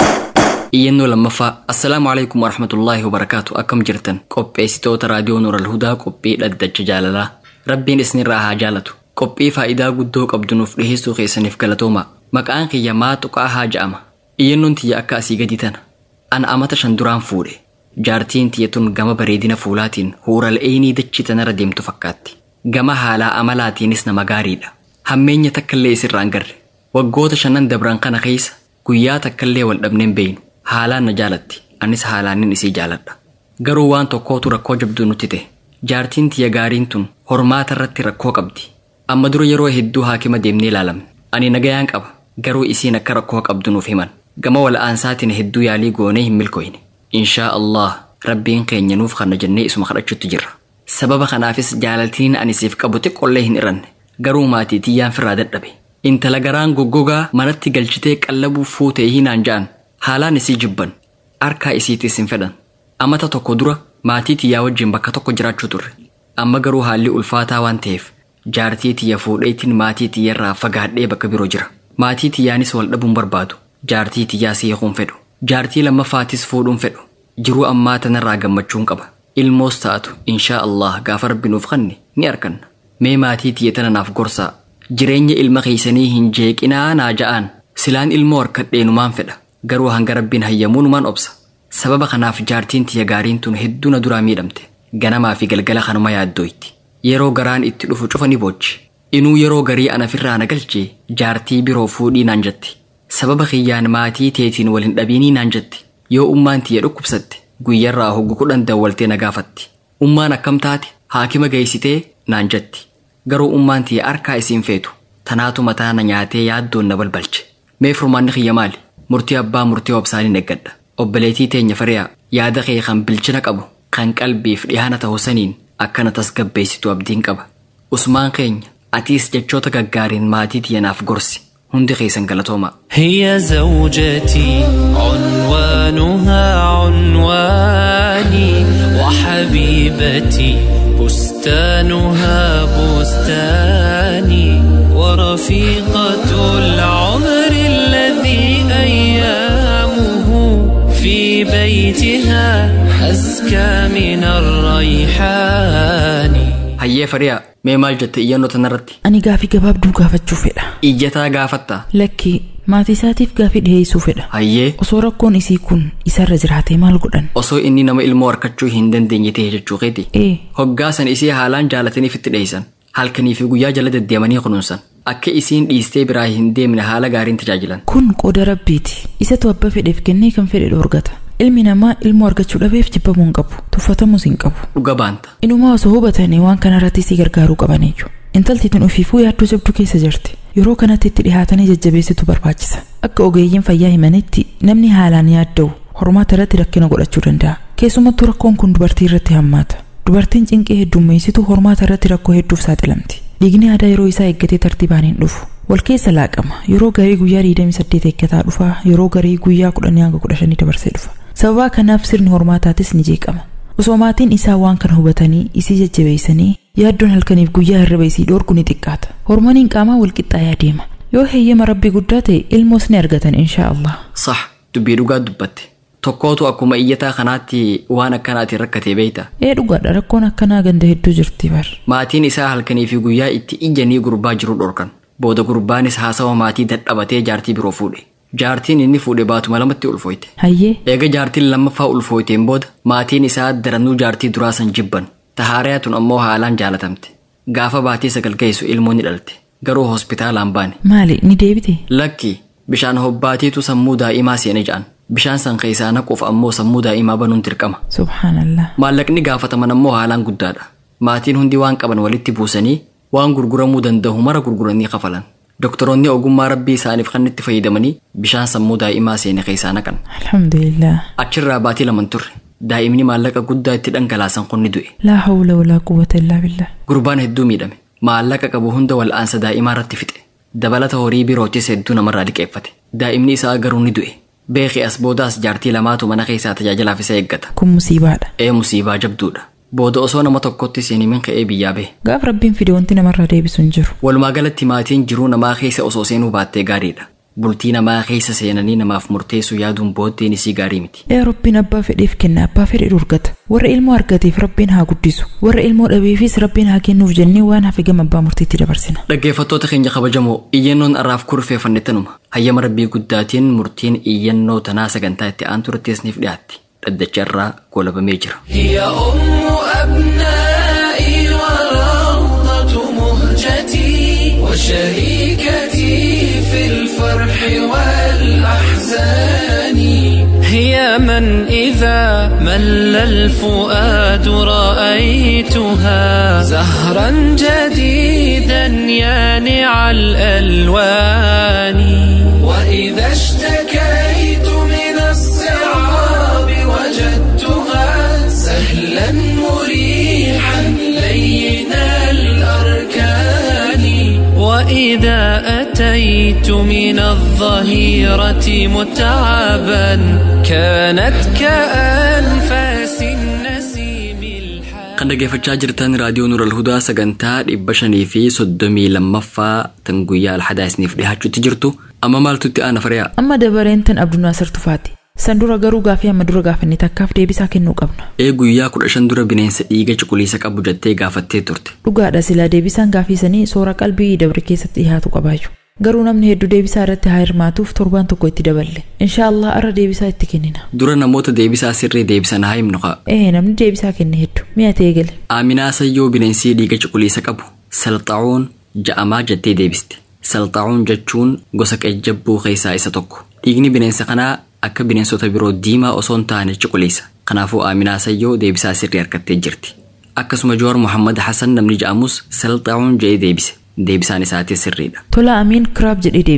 iyyannoo lammaffaa assalaamu alaikum warahmatullaahi wabarakaatu akkam jirtan qopheessitoota raadiyoo nuural hudaa qophii dhaddacha jaalalaa rabbiin isinirraa haa jaalatu qophii faayidaa guddoo qabdu nuuf dhiheessuu keessaniif galatoomaa maqaan kiyya maa tuqaa haa ja'ama iyyannoon tiyya akka asii gadi tana ana amata shan duraan fuudhe jaartiin tiyyatun gama bareedina fuulaatiin huural'eenii dachii tanarra deemtu fakkaatti gama haalaa amalaatiinis nama gaariidha hammeenya takkallee isirraan garre waggoota shanan dabran kana keessa guyyaa takkallee wal dhabneen beeynu haalaan na jaalatti anis haalaanin isii jaaladha garuu waan tokkootu rakkoo jabduu nutti ta'e jaartiin tiyya gaariin tun hormaata irratti rakkoo qabdi amma dura yeroo hedduu haakima deemnee ilaalamne ani nagayaan qaba garuu isiin akka rakkoo qabdu nuuf himan gama wal'aansaatiin hedduu yaalii goonee hin milkooyne inshaa allah rabbiin keenya nuuf kana jennee isuma kadhachuutti jirra sababa kanaafis jaalaltiin ani siif qabu xiqqollee hin iranne garuu maatii tiyyaan firraa dadhabe intala garaan goggogaa manatti galchitee qallabuuf fuutee hinaan ja'an haalaan isii jibban harkaa isiitiis hin fedhan amata tokko dura maatii tiyyaa wajjin bakka tokko jiraachuu turre amma garuu haalli ulfaataa waan ta'eef jaartii tiyya fuudheetiin maatii tiyyarraa fagaadhee bakka biroo jira maatii tiyyaanis wal dhabuun barbaadu jaartii tiyyaa siikuun fedhu jaartii lammaffaatis fuudhuun fedhu jiruu ammaa tanarraa gammachuun qaba ilmoos ta'atu inshaa allah gaafa rabbi nuuf kanne ni arganna mee maatii tiyya tana naaf gorsaa jireenya ilma keeysanii hin jeeqinaa naa ja'aan silaan ilmoo harkadheenumaan fedha garuu hanga rabbiin hayyamuunumaan obsa sababa kanaaf jaartiin tiyya gaariin tun hedduu na duraa miidhamte ganamaa fi galgala kanuma yaaddooyti yeroo garaan itti dhufu cufa ni boochi inuu yeroo garii anafirraa na galchee jaartii biroo fuudhii naan jetti sababa kiyyaan maatii teetiin wal hin dhabiinii naan jetti yoo ummaan tiyya dhukkubsatte guyyarraa hoggu kudhan dawwaltee na gaafatti ummaan akkam taate haakima geessitee naan jetti garuu ummaan tiyya harkaa isiin feetu tanaatu mataa na nyaatee yaaddoon na balbalche mee furmaanni kiyya maali murtii abbaa murtii obsaaniin eeggadha obboleetii teenya fariyaa yaada kee kan bilchina qabu kan qalbiif dhihaana ta'u saniin akkana tasgabbeessitu abdiin qaba usmaan keenya atiis jechoota gaggaariin maatii tiyyanaaf gorsi hundi keessan galatoomaa هي زوجتي عنوانها عنواني وحبيبتي بستانها بستاني ورفيقة العمر الذي أيامه في بيتها أزكى من الريحان hayyee fariyaa mee maal jette iyyannoo tanarratti Ani gaafii gabaabduu gaafachuu fedha. iyyataa gaafattaa Lakkii maatii isaatiif gaafii dhiheessuu fedha. hayyee Osoo rakkoon isii kun isarra jiraatee maal godhan? osoo inni nama ilmoo harkachuu hin dandeenye ta'e jechuu keeti Ee, hoggaasan isii haalaan jaalataniif itti dheeysan halkanii fi guyyaa jala deddeemanii kunuunsan akka isiin dhiistee biraa hin deemne haala gaariin tajaajilan kun qooda rabbiiti. Isatu abba fedheef kennee kan fedhe dhoorgata. Ilmi namaa ilmoo argachuu dhabeef jibbamuu hin qabu. Tuffatamuus hin qabu. dhuga baanta Inumaa osoo hubatanii waan kanarratti si gargaaruu qabaniyyuu. Intalti tun ofiifuu yaaddoo jabduu keessa jirti. Yeroo kanatti itti dhihaatanii jajjabeessitu barbaachisa. Akka ogeeyyiin fayyaa himanitti namni haalaan yaadda'u hormaata irratti rakkina godhachuu danda'a. Keessumattuu rakkoon kun dubartii irratti hammaata. Dubartiin cinqee heddummeessitu hormaata irratti rakkoo hedduuf saaxilamti. Dhiigni aadaa yeroo isaa eeggatee tartiibaan hin dhufu. Wal keessa laaqama. Yeroo garii guyyaa 28 eeggataa dhufa. Yeroo garii guyyaa 10 hanga 15 dabarsee dhufa. Sababa kanaaf sirni hormaataatis ni jeeqama. Osoo maatiin isaa waan kana hubatanii isii jajjabeessanii yaaddoon halkaniif guyyaa hirriba isii dhoorgu ni xiqqaata. Hormooniin qaamaa wal qixxaayaa deema. Yoo heeyyama rabbii guddaa ta'e ilmoos ni argatan inshaa Allah. sax dubbii dhugaa dubbatte tokkootu akkuma iyyataa kanaatti waan akkanaatiin rakkatee beeyta Ee dhugaadha rakkoon akkanaa ganda hedduu jirti bar. maatiin isaa halkanii fi guyyaa itti ijjanii gurbaa jiru dhorkan booda gurbaanis haasawa maatii dadhabatee jaartii biroo fuudhe jaartiin inni fuudhe baatuma lamatti ulfooyte Hayyee eega jaartiin lammaffaa ulfooyteen booda maatiin isaa daranuu jaartii duraa san jibban tahaariyaa tun ammoo haalaan jaalatamte gaafa baatii sagal geessu ilmoo ni dhalte garuu hospitaalaan baane maali ni deebite? lakki bishaan hobbaatiitu sammuu daa'imaa seene ja'an bishaan san keessaa naquuf ammoo sammuu daa'imaa banuun dirqama Subhaanallah. maallaqni gaafataman ammoo haalaan guddaadha maatiin hundi waan qaban walitti buusanii waan gurguramuu danda'u mara gurguranii kafalan doktoroonni ogummaa rabbii isaaniif kan itti fayyadamanii bishaan sammuu daa'imaa seene keessaa naqan Alhamdulillah. achirraa baatii laman turre daa'imni maallaqa guddaa itti dhangalaasan kun ni du'e Laa hawla walaa quwwata illaa billah. gurbaan hedduu miidhame maallaqa qabu hunda wal'aansa daa'imaa irratti fixe dabalata horii birootis hedduu namarraa liqeeffate daa'imni isaa garuu ni du'e beekii as boodaas jaartii lamaatu mana keessaa tajaajilaaf isa eeggata Kun musiibaadha. ee musiibaa jabduudha booda osoo nama tokkotti seenimin ka'ee biyyaa bahe Gaaf rabbiin fide wanti namarraa deebisu hin jiru. walumaa galatti maatiin jiruu namaa keessa osoo seenuu baattee gaariidha bultii namaa keessa seenanii namaaf murteessuu yaaduun booddeen isii gaarii miti Ee rabbiin abbaa fedheef kenna abbaa fedhe dhorgata. Warra ilmoo argateef rabbiin haa guddisu. Warra ilmoo dhabeefis rabbiin haa kennuuf jennee waan hafe gama abbaa murtiitti dabarsina. dhaggeeffattoota keenya kabajamoo iyyannoon arraaf kurfeeffanne tanuma hayyama rabbii guddaatiin murtiin iyyannoo tanaa sagantaa itti aantu irratteesniif dhiyaatti dhaddacha irraa golabamee jira هي أم أبنائي وروضة مهجتي وشريكتي في الفرح والأحزان هي من إذا مل الفؤاد رأيتها زهرا جديدا يانع الألوان وإذا اشتكيت من الصعاب وجدتها سهلا مريحا لين الأركان وإذا أتيت من الظهيرة متعبا كانت كأنفاس النسيم الحان kan dhaggeeffachaa jirtan raadiyoo nural hudaa sagantaa dhibba shanii fi soddomii lammaffaa tan guyyaa alhadaa isiniif dhihaachuutti jirtu amma maaltu itti aana fariyaa Amma dabareen tan Abdunaasir Tufaati. San dura garuu gaafii amma dura gaafanne takkaaf deebisaa kennuu qabna. ee guyyaa kudha shan dura bineensa dhiiga cuquliisa qabu jettee gaafattee turte Dhugaadha silaa deebisaan gaafisanii soora qalbii dabre keessatti dhiyaatu qabaayyu. Garuu namni hedduu deebisaa irratti haa hirmaatuuf torbaan tokko itti daballe. Inshaallah arra deebisaa itti kennina. dura namoota deebisaa sirrii deebisan haa himnu kaa Ee namni deebisaa kenne hedduu. Mi'a ta'ee gale. Aaminaa Sayyoo bineensi dhiiga cuquliisa qabu salxaa'uun ja'amaa jettee deebiste. Salxaa'uun jechuun gosa qejjabbuu keessaa isa tokko. Dhiigni bineensa kanaa akka bineensota biroo diimaa osoo hin taane cuquliisa. Kanaafuu Aaminaa Sayyoo deebisaa sirrii harkattee jirti. Akkasuma Joor Muhammad Hassan namni ja'amus salxaa'uun jedhee deebise. Deebisaan isaatis sirriidha. Tola Amiin Kiraab jedhee deebise.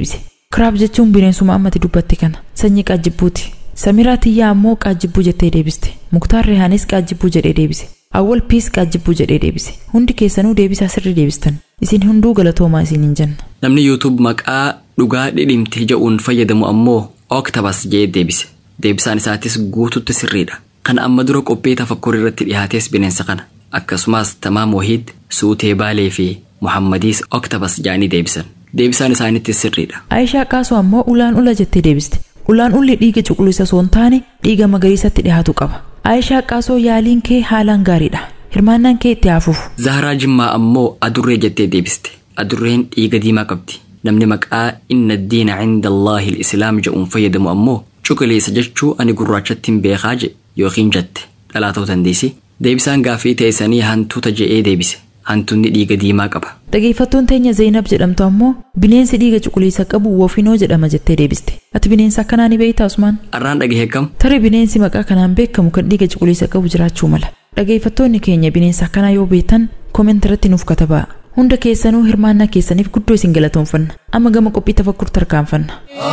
kiraab jechuun bineensuma ammati dubbatte kana sanyii qaajjibbuuti samiraa tiyyaa ammoo qaajjibbuu jettee deebiste muktaar rihaanis qaajjibbuu jedhee deebise awwal piis qaajjibbuu jedhee deebise hundi keessanuu deebisaa sirri deebistan isin hunduu galatoomaa isin hin jenna namni yuutuub maqaa dhugaa dhidhimte jedhuun fayyadamu ammoo ooktabas jedhee deebise deebisaan isaatis guututti sirriidha kan amma dura qophii tafakkur irratti dhihaates bineensa kana akkasumas tamaam wahiid suutee baalee fi muhammadiis ooktabas jedhanii deebisan deebisaan isaanittis sirriidha aayishaa qaasoo ammoo ulaan ula jettee deebiste ulaan ulli dhiiga cuquliisa osoo hin taane dhiiga magariisatti dhihaatu qaba aayishaa qaasoo yaaliin kee haalaan gaariidha hirmaannaan kee itti haafuuf zahraa jimmaa ammoo adurree jettee deebiste adurreen dhiiga diimaa qabdi namni maqaa inna diina cinda allaahi islaam jedhuun fayyadamu ammoo cuquliisa jechuu ani gurraachatti hin beekaa jedhe yookiin jette dhalaa ta'uu dandeessi deebisaan gaaffii teessanii hantuuta je'ee deebise hantuunni dhiiga diimaa qaba dhageeffattuun teenya zeenab jedhamtu ammoo bineensi dhiiga cuquliisa qabu wofinoo jedhama jettee deebiste ati bineensa akkanaa ni beeyta usmaan arraan dhagahee kam tarii bineensi maqaa kanaan beekamu kan dhiiga cuquliisa qabu jiraachuu mala dhageeffattoonni keenya bineensa akkanaa yoo beektan kooment irratti nuuf katabaa hunda keessanuu hirmaannaa keessaniif guddoo isin galatoonfanna amma gama qophii tafakkur tarkaanfanna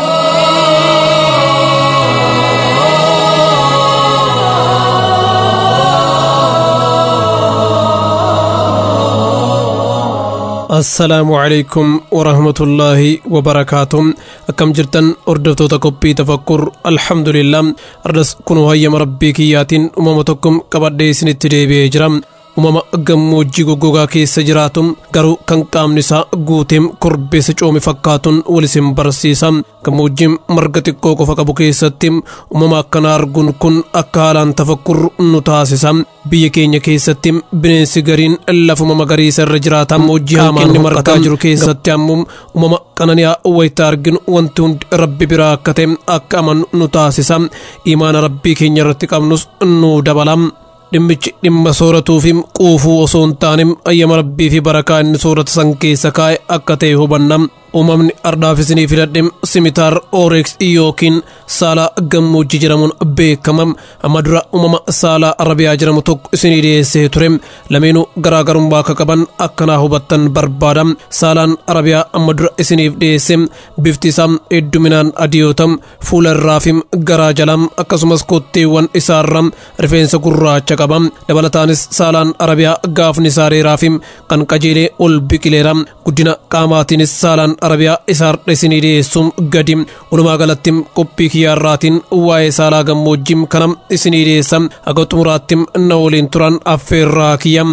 assalaamu calaykum warahmatullaahi wabarakaatu akkam jirtan hordoftoota qophii tafakkur alhamdulillah ardas kunuu hayyama rabbii kiyyaatiin uumama tokko qabadhee isinitti deebi'ee jira uumama gammoojjii goggogaa keessa jiraatu garuu kan qaamni isaa guuteem korbeessa coome fakkaatuun wal isin barsiisa gammoojjiin marga xiqqoo qofa qabu keessatti uumama akkana arguun kun akka haalaan tafakkur nu taasisa biyya keenya keessatti bineensi gariin lafuma magariisa irra jiraata gammoojjii hamaan margaa jiru keessatti ammoo uumama qanani'aa wayita arginu wanti hundi rabbi biraa akka ta'e akka amanu nu taasisa imaana rabbii keenya irratti qabnus nu dabala dhimmichi dhimma sooratuu fi quufuu osoo hin taane ayyama rabbii fi barakaa inni soorata san keessa kaa'e akka ta'e hubanna uumamni ardaaf isinii filadhe simitaar ooreeks yookiin saalaa gammoojjii jedhamuun beekama amma dura uumama saalaa arabiyaa jedhamu tokko isinii dhiyeessee ture lameenuu garaagarummaa akka qaban akkanaa hubattan barbaada saalaan arabiyaa amma dura isiniif dhiyeesse bifti isaa hedduminaan adii yoo ta'u fuula irraa fi garaa jalaa akkasumas kotteewwan isaarra rifeensa gurraacha qaba dabalataanis saalaan arabiyaa gaafni isaa dheeraa fi kan qajeelee ol biqileera guddina qaamaatiinis saalaan arabiyaa isaarra isinii dhiyeessuun gadi walumaa galatti qophii kiyyaarraatiin waa'ee saalaa gammoojjii kana isinii dhiyeessa haga xumuraatti na waliin turan affeerraa kiyya.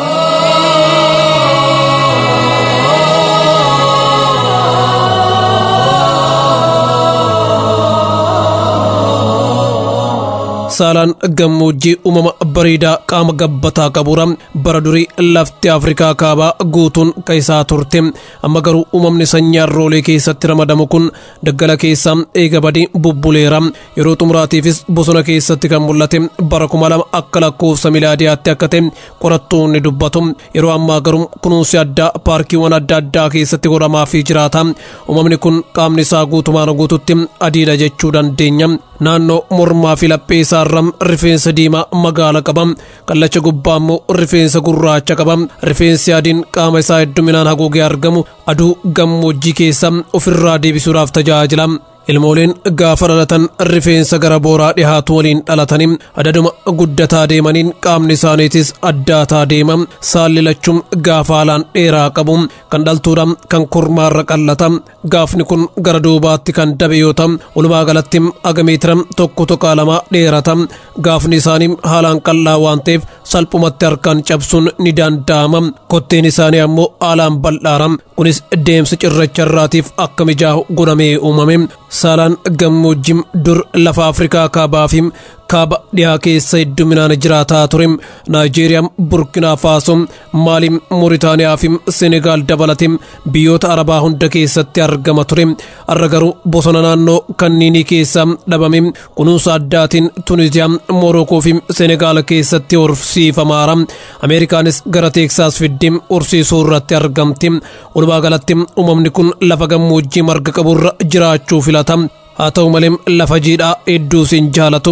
saalaan gammoojjii uumama bareedaa qaama gabbataa qabuura bara durii lafti afrikaa kaabaa guutuun kan isaa turte amma garuu uumamni sanyii arroolee keessatti ramadamu kun daggala keessaa eega badii bubbuleera yeroo xumuraatiifis bosona keessatti kan mul'ate bara kuma lama akka lakkoofsa milaadiyaatti akka ta'e qorattoonni dubbatu yeroo ammaa garuu kunuunsi addaa paarkiiwwan adda addaa keessatti godhamaa fi jiraata uumamni kun qaamni isaa guutumaan guututti adiidha jechuu dandeenya naannoo mormaa fi laphee isaarra rifeensa diimaa magaala qaba kallacha gubbaa immoo rifeensa gurraacha qaba rifeensi adiin qaama isaa hedduminaan haguugee argamu aduu gammoojjii keessa ofirraa deebisuudhaaf tajaajila ilmooleen gaafa dhalatan rifeensa gara booraa dhihaatu waliin dhalatanii adaduma guddataa deemaniin qaamni isaaniitis addaataa deema saalli lachuun gaafa haalaan dheeraa qabu kan dhaltuudha kan kormaarra qallata gaafni kun gara duubaatti kan dabe yoo ta'u walumaa galatti agameetira tokko tuqaa lama dheerata gaafni isaanii haalaan qallaa waan ta'eef salphumatti harkaan cabsuun ni danda'ama kotteen isaanii ammoo haalaan bal'aara kunis deemsa cirracha irraatiif akka mijaa'u godhamee uumame saalaan gammoojjii dur lafa afrikaa kaabaa fi kaaba dhiyaa keessa hedduminaan jiraataa ture naajeeriyaa burkinaa faaso maali mooritaaniyaa fi senegaal dabalate biyyoota arabaa hunda keessatti argama ture har'a garuu bosona naannoo kanniinii keessa dhabame kunuunsa addaatiin tuniziyaa moorokoo fi senegaal keessatti horsiifamaara ameerikaanis gara teeksaas fiddee horsiisuu irratti argamti walumaa galatti uumamni kun lafa gammoojjii marga qaburra jiraachuu filata haa ta'u malee lafa jiidhaa hedduu siin jaalatu.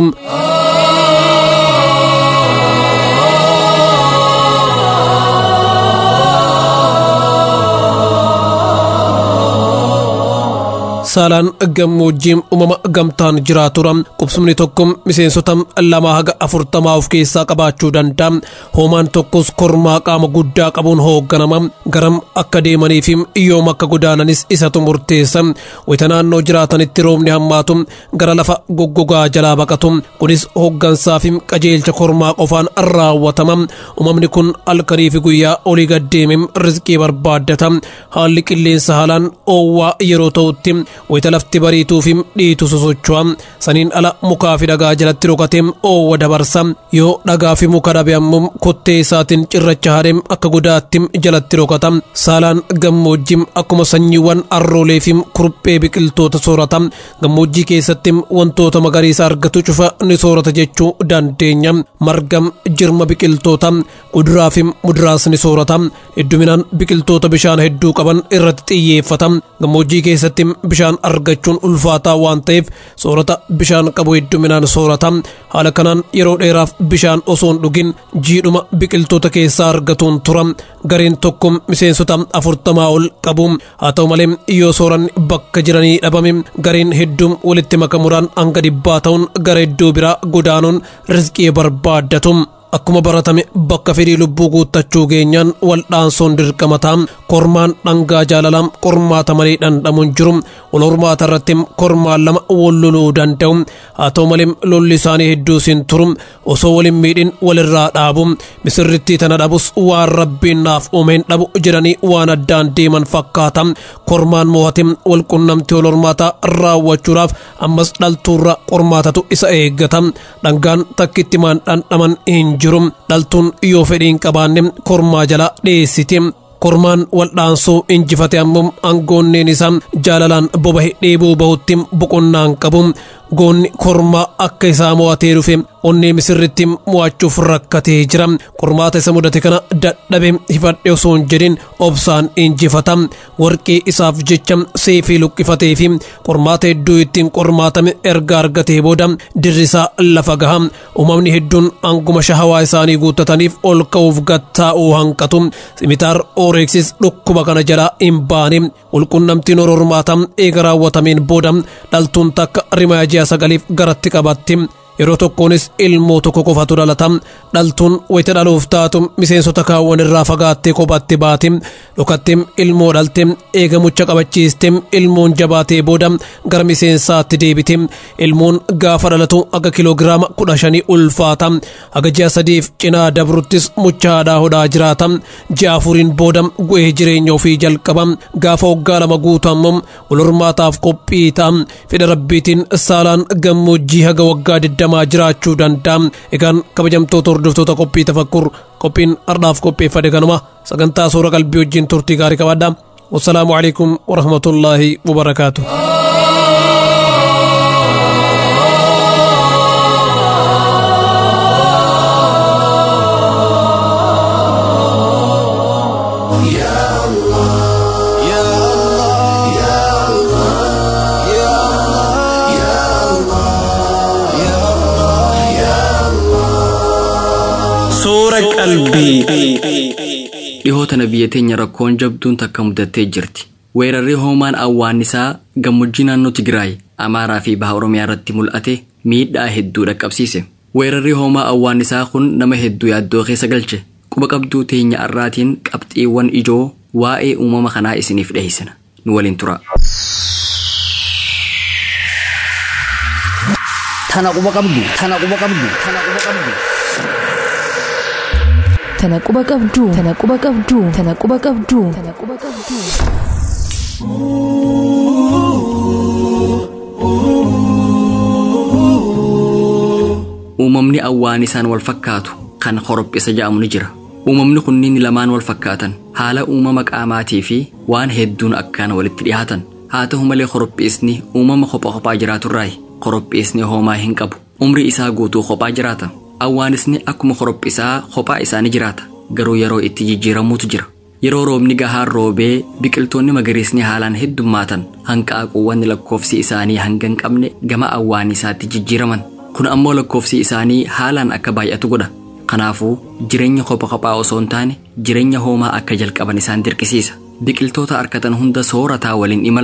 saalaan gammoojjiin uumama gamtaan jiraatura qubsumni tokko miseensota lama haga afurtamaa of keessaa qabaachuu danda'a hoomaan tokkos kormaa qaama guddaa qabuun hoogganama garam akka deemaniif yoom akka godaananis isatu murteessa wayita naannoo jiraatanitti roobni hammaatu gara lafa goggogaa jalaa baqatu kunis hooggansaa fi qajeelcha kormaa qofaan raawwatama uumamni kun halkanii fi guyyaa olii gaddeeme rizqii barbaaddata haalli qilleensa haalaan oowwaa yeroo ta'utti wayita lafti bariituu fi dhiitu sosocho'a saniin ala mukaa fi dhagaa jalatti dhokatee oowwa dabarsa yoo dhagaa fi muka dhabe ammoo kottee isaatiin cirracha haadheem akka godaatti jalatti dhokata saalaan gammoojjii akkuma sanyiiwwan arroolee fi kuruphee biqiltoota soorata gammoojjii keessatti wantoota magariisa argatu cufa ni soorata jechuu dandeenya marga jirma biqiltoota kuduraa fi muduraas ni soorata hedduminaan biqiltoota bishaan hedduu qaban irratti xiyyeeffata gammoojjii keessatti bishaan argachuun ulfaataa waan ta'eef soorata bishaan qabu hedduminaan soorata haala kanaan yeroo dheeraaf bishaan osoo hin dhugin jiidhuma biqiltoota keessaa argatuun tura gareen tokko miseensota afurtamaa ol qabu haa ta'u malee yoo sooranni bakka jiranii dhabame gareen hedduun walitti makamuudhaan hanga dhibbaa ta'uun gara iddoo biraa godaanuun rizqii barbaaddatu. akkuma baratame bakka fedhii lubbuu guuttachuu geenyaan waldhaansoon dirqamataa kormaan dhangaa jaalalaan qormaata malee dhandhamuun jiru wal hormaata irratti kormaan lama wal loluu danda'u haa ta'u malee lolli isaanii hedduu siin turu osoo waliin miidhin walirraa dhaabu misirrittii tana dhabus waan rabbiin naaf uumeen dhabu jedhanii waan addaan deeman fakkaata kormaan mo'ate wal qunnamtii wal hormaataa raawwachuudhaaf ammas dhaltuurra qormaatatu isa eeggata dhangaan takkitti maan dhandhaman hin jiru dhaltuun yoo fedhiin qabaanne kormaa jala dhiyeessiti kormaan waldhaansoo injifate ammoo aangoonneen isaa jaalalaan bobahe dheebuu bahutti boqonnaan qabu goonni kormaa akka isaa mo'atee dhufe onnee misirritti mo'achuuf rakkatee jira qormaata isa mudate kana dadhabe hifadhe osoo hin jedhin obsaan injifata warqii isaaf jecha seefii luqqifatee fi qormaata hedduu ittiin qormaatame erga argatee booda dirrisaa lafa gaha uumamni hedduun anguma shahawaa isaanii guuttataniif ol ka'uuf gattaa'uu hanqatu simitaar ooreeksis dhukkuba kana jalaa hin baane walqunnamtiin hormaata eega raawwatameen booda dhaltuun takka rimaa ji'a sagaliif garatti qabatti yeroo tokkoonis ilmoo tokko qofatu dhalata dhaltuun wayita dhaluuf taatu miseensota kaawwan irraa fagaattee kophaatti baati dhokatti ilmoo dhalte eega mucha qabachiiste ilmoon jabaatee booda gara miseensaatti deebiti ilmoon gaafa dhalatu aga kiloogiraama kudha shanii ulfaata aga ji'a sadiif cinaa dabruttis mucha haadhaa hodhaa jiraata ji'a afuriin booda gu'ee jireenya ofii jalqaba gaafa waggaa lama guutu ammoo wal hormaataaf qophii ta'a fedha rabbiitiin saalaan gammoojjii haga waggaa digdamaa jiraachuu danda'a egaan kabajamtoota hordoftoota qophii tafakkur qophiin ardhaaf qopheeffate kanuma sagantaa suura qalbii wajjin turtii gaarii qabaadha wassalaamu alaikum warahmatullaahi wabarakaatu Suura qalbii. Dhihoota biyya teenya rakkoon jabduun takka mudattee jirti. Weerarri hoomaan awwaannisaa gammoojjii naannoo Tigraay, Amaaraa fi Baha Oromiyaa irratti mul'ate miidhaa hedduu dhaqqabsiise. Weerarri hoomaa awwaannisaa kun nama hedduu yaaddoo keessa galche. Quba qabduu teenya har'aatiin qabxiiwwan ijoo waa'ee uumama kanaa isiniif dhiyeessina. Nu waliin tura. Tana quba qabdu, tana quba qabdu, tana quba qabdu. Tana quba qabduu, tana quba qabduu, tana quba qabduu, tana quba qabduu. Uumamni awwaanisaan wal fakkaatu kan horophisa jedhamu ni jira. Uumamni kunniin lamaan wal fakkaatan haala uumama qaamaatii fi waan hedduun akkaan walitti dhiyaatan. Haa ta'u malee horophisni uumama kophaa kophaa jiraaturraayi. Horophisni hoomaa hin qabu. Umrii isaa guutuu kophaa jiraata. Awwaanisni akkuma horophisaa kophaa isaa ni jiraata. Garuu yeroo itti jijjiiramuutu jira. Yeroo roobni gahaan roobee biqiltoonni magariisni haalaan heddummaatan hanqaaquuwwan lakkoofsi isaanii hanga hin qabne gama awwaanisaatti jijjiiraman. Kun ammoo lakkoofsi isaanii haalaan akka baay'atu godha. Kanaafuu jireenya kopha kophaa osoo hin taane jireenya hoomaa akka jalqaban isaan dirqisiisa. Biqiltoota arkatan hunda soorataa waliin imalan.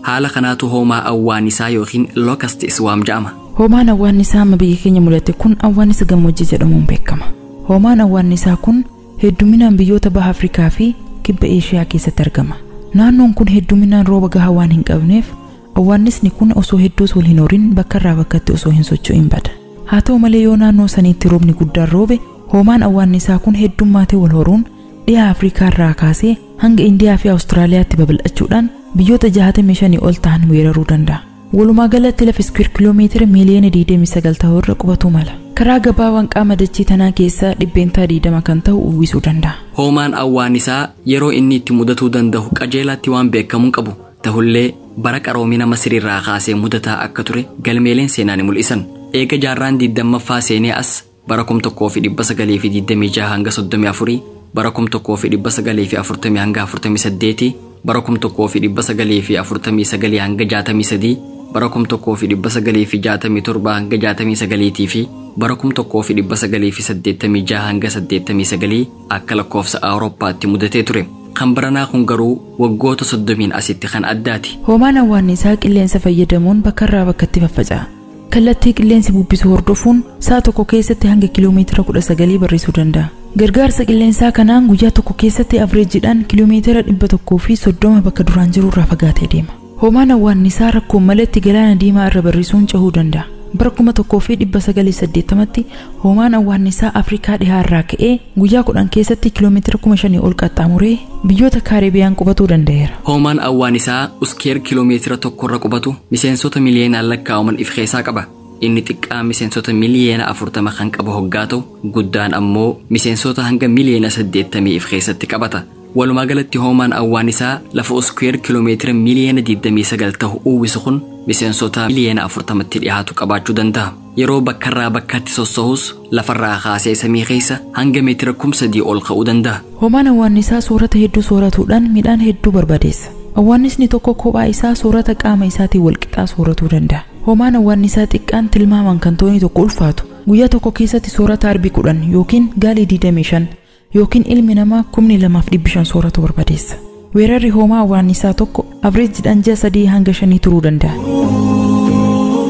haala kanaatu hoomaa awwaanisaa yookiin lokast iswaam jedhama hoomaan awwaannisaa amma biyya keenya mul'ate kun awwaannisa gammoojjii jedhamuun beekama hoomaan awwaannisaa kun hedduminaan biyyoota baha afrikaa fi kibba eeshiyaa keessatti argama naannoon kun hedduminaan rooba gahaa waan hin qabneef awwaannisni kun osoo hedduus wal hin horin bakka irraa bakkatti osoo hin socho'in bada haa ta'u malee yoo naannoo saniitti roobni guddaan roobe hoomaan awwaannisaa kun heddummaatee wal horuun dhiha afrikaa irraa kaasee hanga indiyaa fi awustiraaliyaatti babal'achuudhaan biyyoota 65 ol ta'an weeraruu danda'a walumaa galatti lafa iskweer kiloomeetira miiliyoona 29 ta'u irra qubatu mala karaa gabaabaan qaama dachii tanaa keessaa dhibbeentaa 20 kan ta'u uwwisuu danda'a hoomaan awwaanisaa yeroo inni itti mudatuu danda'u qajeelaatti waan beekamuun qabu ta'ullee bara qaroomina masiriirraa kaasee mudataa akka ture galmeeleen seenaa ni mul'isan eega jaarraan digdammaffaa seenee as bara kum tokkoo fi dhibba sagalii fi digdamii jaha hanga soddomii afurii bara kum tokkoo fi dhibba sagalii fi afurtamii hanga afurtamii saddeetii bara kum tokkoo fi dhibba sagalii fi afurtamii sagalii hanga jaatamii sadii bara kum tokkoo fi dhibba sagalii fi jaatamii torba hanga jaatamii sagaliitii fi bara kum tokkoo fi dhibba sagalii fi saddeettamii jaha hanga saddeettamii sagalii akka lakkoofsa awurooppaatti mudatee ture kan baranaa kun garuu waggoota soddomiin asitti kan addaati hoomaan awwaannisaa qilleensa fayyadamuun bakka irraa bakkatti faffaca'a kallattii qilleensi bubbisu hordofuun sa'a tokko keessatti hanga kiloomeetira kudha sagalii barrisuu danda'a gargaarsa qilleensaa kanaan guyyaa tokko keessatti avreejiidhaan kiloomeetira dhibba tokkoo fi soddoma bakka duraan jiru irraa fagaatee deema hoomaan awwaannisaa rakkoon malatti galaana diimaa irra barrisuun cehuu danda'a bara kuma tokkoo fi dhibba sagalii saddeettamatti hoomaan awwaannisaa afrikaa dhihaa irraa ka'ee guyyaa kudhan keessatti kiloomeetira kuma shanii ol qaxxaamuree biyyoota kaareebiyaan qubatuu danda'eera. hoomaan awwaanisaa uskeer kiloomeetira tokkorra qubatu miseensota miliyoonaan lakkaa'aman of keessaa qaba inni xiqqaa miseensota miliyoona afurtama kan qabu hoggaa ta'u guddaan ammoo miseensota hanga miliyoona saddeettamii of keessatti qabata walumaa galatti hoomaan awwaanisaa lafa uskeer kiloomeetira miliyoona 29 ta'u uwwisu kun miseensota miliyoona afurtamatti dhiyaatu qabaachuu danda'a yeroo bakkarraa bakkatti sossa'us lafarraa kaasee samii keessa hanga meetira kumsadii ol ka'uu danda'a hoomaan awwaannisaa soorata hedduu sooratuudhaan midhaan hedduu barbadeessa awwaannisni tokko kophaa isaa soorata qaama isaatiin walqixaa sooratuu danda'a hoomaan awwaannisaa xiqqaan tilmaaman kan toonii tokko ulfaatu guyyaa tokko keessatti soorata arbii kudhan yookiin gaalii 25 yookiin ilmi namaa kumni lamaaf dhibbi shan sooratu barbadeessa weerarri hoomaa awwaannisaa tokko avreejiidhaan ji'a sadii hanga shanii turuu danda'a.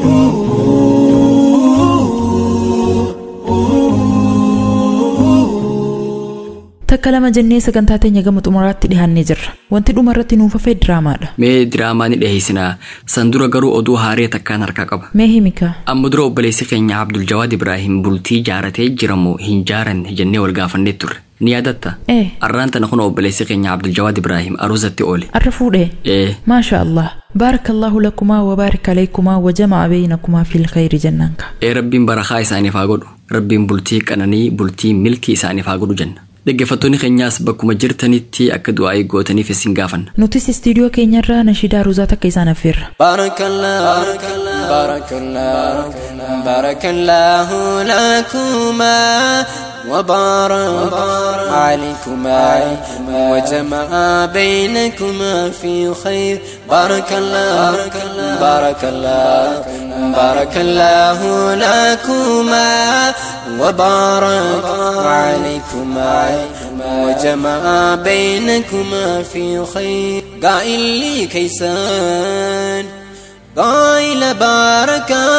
takka lama jennee sagantaa teenya gama xumuraatti dhihaannee jirra wanti dhuma irratti nuuf hafe diraamaadha mee diraamaa ni dhiheessinaa san dura garuu oduu haaree takkaan harkaa qaba mee himika amma dura obboleessi keenya abdul jawaad ibraahim bultii jaaratee jiramoo hin jaaranne jennee wal gaafannee turre ni yaadatta ee arraan tana kun obboleessi keenya abdul jawaad ibraahim aruusatti oole arra fuudhee ee maasha allah بارك الله لكما وبارك عليكما وجمع بينكما في الخير جنانك ee rabbiin barakaa isaaniif haa godhu rabbiin bultii qananii bultii milkii isaaniif haa godhu jenna dhaggeeffattoonni keenyaas bakkuma jirtanitti akka du'aa eeggootaniif isin gaafanna nutis istiidiyoo keenyarraa nashidaa ruuzaa takka isaan affeerra بارك الله بارك الله بارك الله لكما وبارك عليكما وجمع بينكما في خير بارك الله بارك الله بارك الله لكما وبارك عليكما وجمع بينكما في خير قائل لي كيسان قائل باركة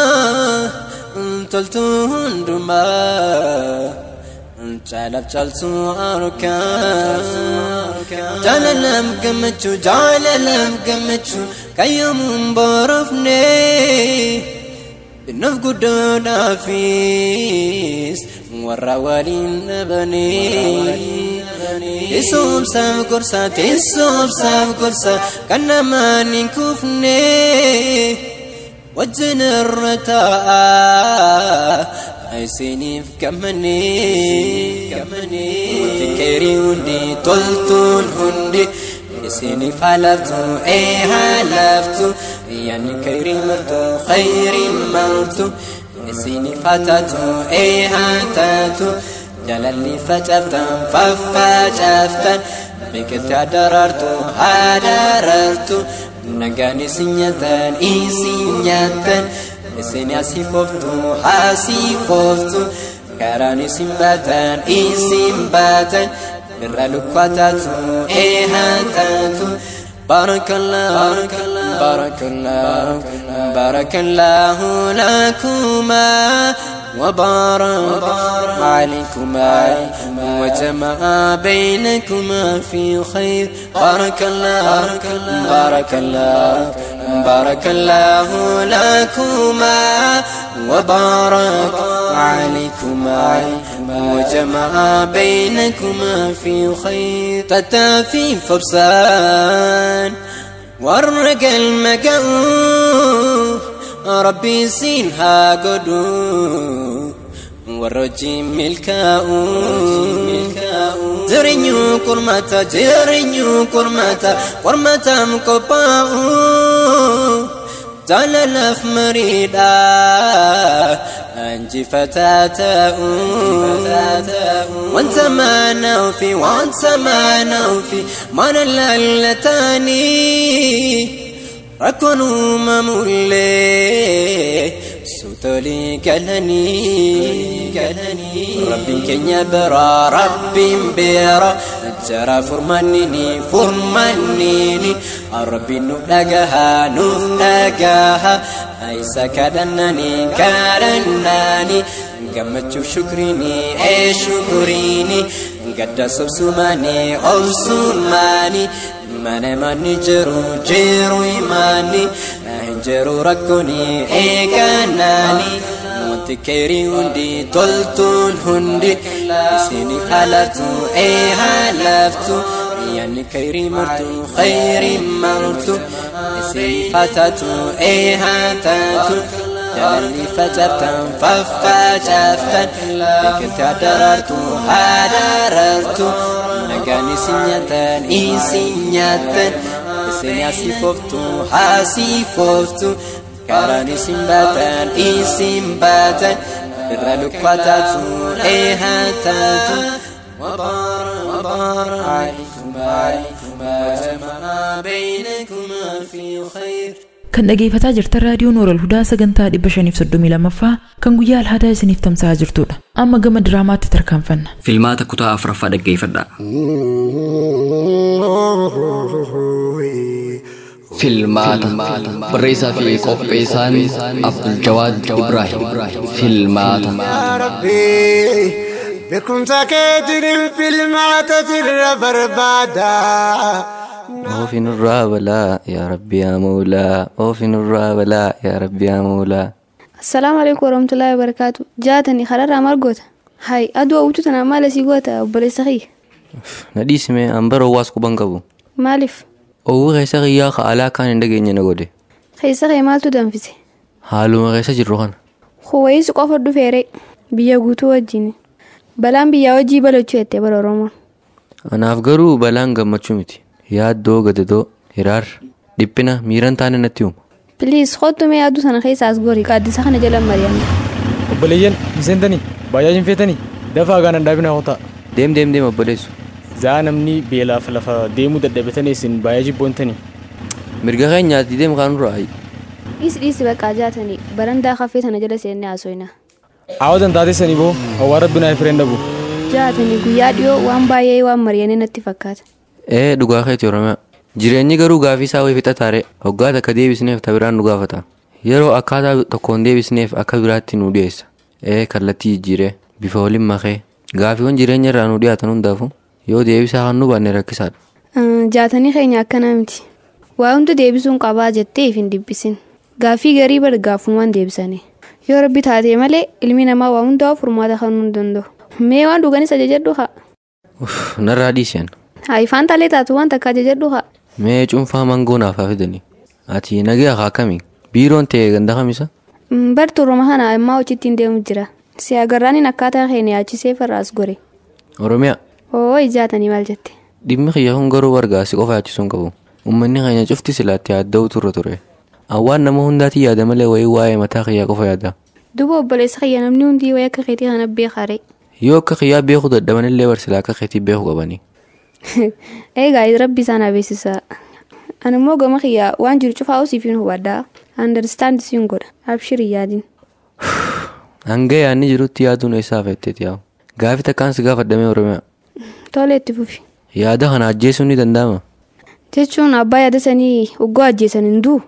تلتون دما جالب جالسو أركا جاللم قمتشو جاللم قمتشو كيوم برفني بالنف قدونا فيس ورا ولين نبني تسوم سام كرسا تسوم سام كرسا كنا ما نكفني وجن الرتاء عيسيني في كمني كمني تكيري هندي تلتون هندي عيسيني فلفتو اي هلفتو يعني كيري مرتو خيري مرتو عيسيني فتاتو اي هاتاتو جلالي فجفتن ففجفتن بكت دررتو هدررتو نغاني سنيتن اي سنيتن اسيني اسيفوفتو اسيفوفتو كراني سنباتن اي سنباتن برا لكواتاتو اي هاتاتو بارك الله بارك الله بارك الله لكما وبارك عليكما وجمع بينكما في خير بارك الله بارك الله بارك الله لكما وبارك عليكما وجمع بينكما في خير تتافي فبسان ورق المقاو ربي سينها قدو warroji milkaa'u jireenyu kurmata jireenyu kurmata qormatam qophaa'u jaalalaaf mariidha anjifataa ta'u wanta maanaa fi wanta maanaa fi mana lallataanii rakkoon uumamullee sutolii galanii rabbiin keenya biraa rabbiin beera jara furmannini furmannini rabbiin nuuf dhagahaa nuuf dhagahaa isa kadhannanii kadhannanii gammachuuf shukriini ee shukriini gadda sobsumaani obsumaani mana manni jiru jiru imaani hin jiru rakkooni eeganaani wanti keerii hundi toltuun hundi isiniif haalatu ee haalaftu yanni keerii martu khayrii martu isiniif hatatu ee hatatu jaalalli facaaftan faffacaaftan biqiltii adarartu adarartu nagaan isin nyaatan isin nyaatan isin asiifoftu asiifoftu karaan isin baatan isin baatan irra lukkaataatu eehataatu وبار عليكما عليكما جمع بينكما في خير kan dhageeffataa jirtan raadiyoon Nooral Hudaa sagantaa 532ffaa kan guyyaa alhaadaa isiniif tamsa'aa jirtudha. Amma gama diraamaatti tarkaanfanna. Filmaata kutaa afuraffaa dhaggeeffadha. Filmaata barreessaa fi qopheessaan Abdul Jawaad Ibrahim. Filmaata. beekumsa keetiin filmaata sirra barbaada. Oofi nurraa balaa yaa rabbi yaa moolaa oofi nurraa balaa yaa rabbi yaa moolaa. Assalaamu alaikum warahmatullahi wabarakaatu. Jaatanii kararraa margoota. Hai aduu hawwitu tanaa maal asii goota obboleessa kiyya. Na dhiisime ambara owwaas quban qabu. Maaliif? Owwi keessa kiyyaa ka alaa kaan hin dhageenye na godhe. Keessa kee maaltu danfise? Haaluma keessa jirru kana. Huwayiis qofa dhufeere biyya guutuu wajjin. Balaan biyyaa hojii balachuu jettee bara Oromoon. Anaaf garuu balaan gammachuu miti. Yaaddoo gadadoo hiraar dhiphina miiran taane natti uumu. Piliis kottu mee aduu sana keessa as gori qaaddisa kana jala mari'anne. Obboleeyyan hin seentanii baay'aa hin feetanii dafaa gaana dhaabinaa hotaa. Deem deem deem obboleessu. Zaa namni beelaaf lafa deemuu dadhabatanii isin baay'ee jibboontanii. Mirga keenyaatti deem kaanurraa ayi. Dhiis dhiisi baqqaa jaatanii barandaa kafee sana jala seennee haasofna. Aawwatan taatessanii boo hawaa rabbi naa fireen dhabu. Jaatanii guyyaa dhiyoo waan baay'ee waan mari'anii natti fakkaata. Ee dhugaa keeti Oromiyaa. Jireenyi garuu gaafii isaa wayii fixa taare waggaa takka deebisneef ta biraan nu gaafata. Yeroo akkaataa tokkoon deebisneef akka biraatti nu dhiyeessa. Ee kallattii jijjiiree bifa waliin makee gaafiiwwan jireenya irraa nu dhiyaatan hundaafu yoo deebisaa kan nu baanne rakkisaadha. Jaatanii keenya akkana miti. Waa hundi deebisuun qabaa jettee hin dibbisin. Gaafii garii bada gaafumaan deebisanii. Yoo rabbi taatee malee ilmi namaa waa hundaa furmaata kan hin danda'u. Mee waan dhuganis ajajadhu haa. Narraa dhiiseen. Haifaan talee taatu waan takka ajajadhu haa. Mee cuunfaa mangoo naaf haa fidanii. Ati nagee haa akkamii? Biiroon ta'e ganda kamisa? Bartuu Oromoo kana ammaa hojiitti hin deemu jira. Si agarraan akkaataa keenya yaachisee farraas gore. Oromiyaa. Oo ijaatanii maal jette? Dhimmi kiyya kun garuu wargaasi qofa yaachisuu hin qabu. Uummanni keenya cufti silaatti yaadda'u turre ture. Awwaan nama hundaati yaada malee wayii waa'ee mataa kiyyaa qofa yaada. Duuba obboleessa kiyya namni hundi wayii akka keetii kana beekare. Yoo akka kiyyaa beekuu dadhaban illee barsilaa akka keetii beekuu qabani. Egaa rabbi isaan beeksisa. Ani immoo gama kiyyaa waan jiru cufaa usiif hin hubadhaa. Understand siin godha. Abshirii yaadin. Hanga yaadni jirutti yaaduun eessaa feetteeti yaa'u. Gaafi takkaan si gaafadhamee Oromiyaa. Tole itti fufi. Yaada kana ajjeesuun ni danda'ama. Jechuun abbaa yaada sanii oggoo ajjeesan hin duu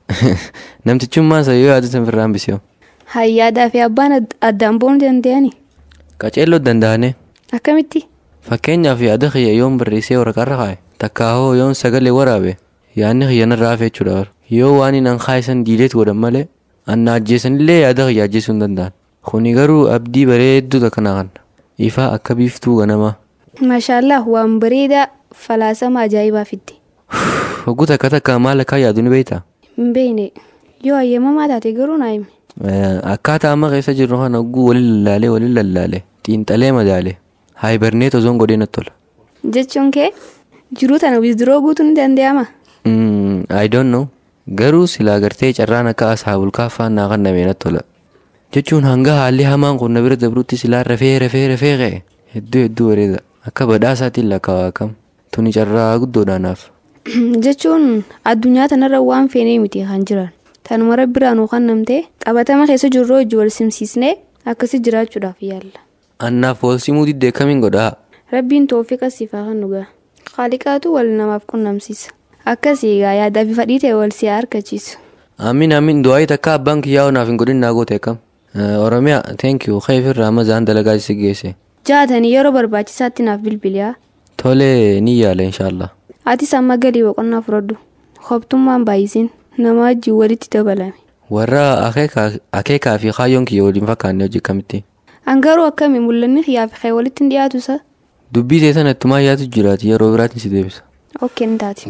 Namtichummaa isa yoo yaadu san firraan bisiyoo. Hayyaadaa fi abbaan ad- addaan boonuu danda'ani. Qaceelloo danda'ane. Akkamitti? Fakkeenyaaf yaada kiyya yoon barreessee waraqaarra kaa'e takka hoo yoon sagalee waraabe yaadni kiyya narraa hafe jechuudha. Yoo waan hin kaa'isan diileet godhan malee anna ajjeesanillee yaada kiyya ajjeesuu hin danda'an. Kuni garuu abdii bareedduu takka naa kenna. Ifaa akka biiftuu ganamaa. Maashaallah waan bareedaa falaasama ajaa'ibaa fidde. Hogguu takka takka maal akka yaadu ni beektaa? Hin beekne yoo hayyamamaa taate garuu naa himi. Akkaataa amma keessa jirru kana hogguu waliin lallaalee waliin lallaalee xiinxalee madaalee haayibarneet osoon godhee natti tola. Jechuun kee jiruu tana wisdiroo guutuu ni danda'ama. Mm, I don't know. Garuu silaa gartee carraan akka asaabul kaaffaan naa kannamee natti tola. Jechuun hanga haalli hamaan kun na bira dabrutti silaa rafee rafee rafee ka'e hedduu hedduu bareeda. Akka badhaasaatiin lakkaawaa kam. Tuni carraa guddoodhaanaaf. Jechuun addunyaa tanarra waan feenee miti kan jiran. Tanuma rabbiraan kan namtee qabatama keessa jirru hojii wal simsiisnee akkasii jiraachuudhaaf yaalla. Annaaf wal simuu diddee kamiin godhaa? Rabbiin toofiqa siifaa kan dhugaa. Qaaliqaatu wal namaaf qunnamsiisa. Akkasii egaa yaadaa fi fadhii ta'e wal si harkachiisu. Amiin amiin du'aayi takka abbaan kiyyaa onaaf hin godhin naa goote akkam. Oromiyaa thank you xeefirraa mazaan dalagaa si geesse. Jaatanii yeroo barbaachisaatti naaf bilbiliyaa. Tole ni yaala inshaallah. Atis amma galii boqonnaa fudhadhu. Hobtummaan baay'isin nama wajjin walitti dabalame. Warra akeekaa fi kaayyoon kiyya waliin fakkaanne hojii kamitti. Angaruu akkami mul'anni kiyyaa fi kee walitti hin dhiyaatu isa? Dubbii ta'e sanatti maa yaatu jiraati yeroo biraatiin si deebisa. Okkee ni taati.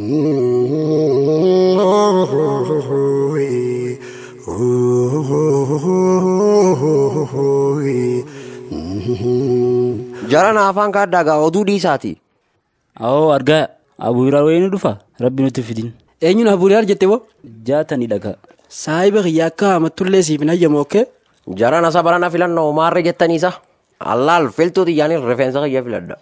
Jarana afaan kaaddaa oduu dhiisaati. Awoo argaa abuuraa wayii ni dhufa rabbi nutti fidin. Eenyuun abuuriyaar jette boo? Jaatanii dhagaa. Saahiba kiyya akka amattullee siif hin hayyamu okkee? Jarana isa barana filannoo maarree jettaniisa. Allaal filtuu xiyyaaniin rifeensa kiyya filadha.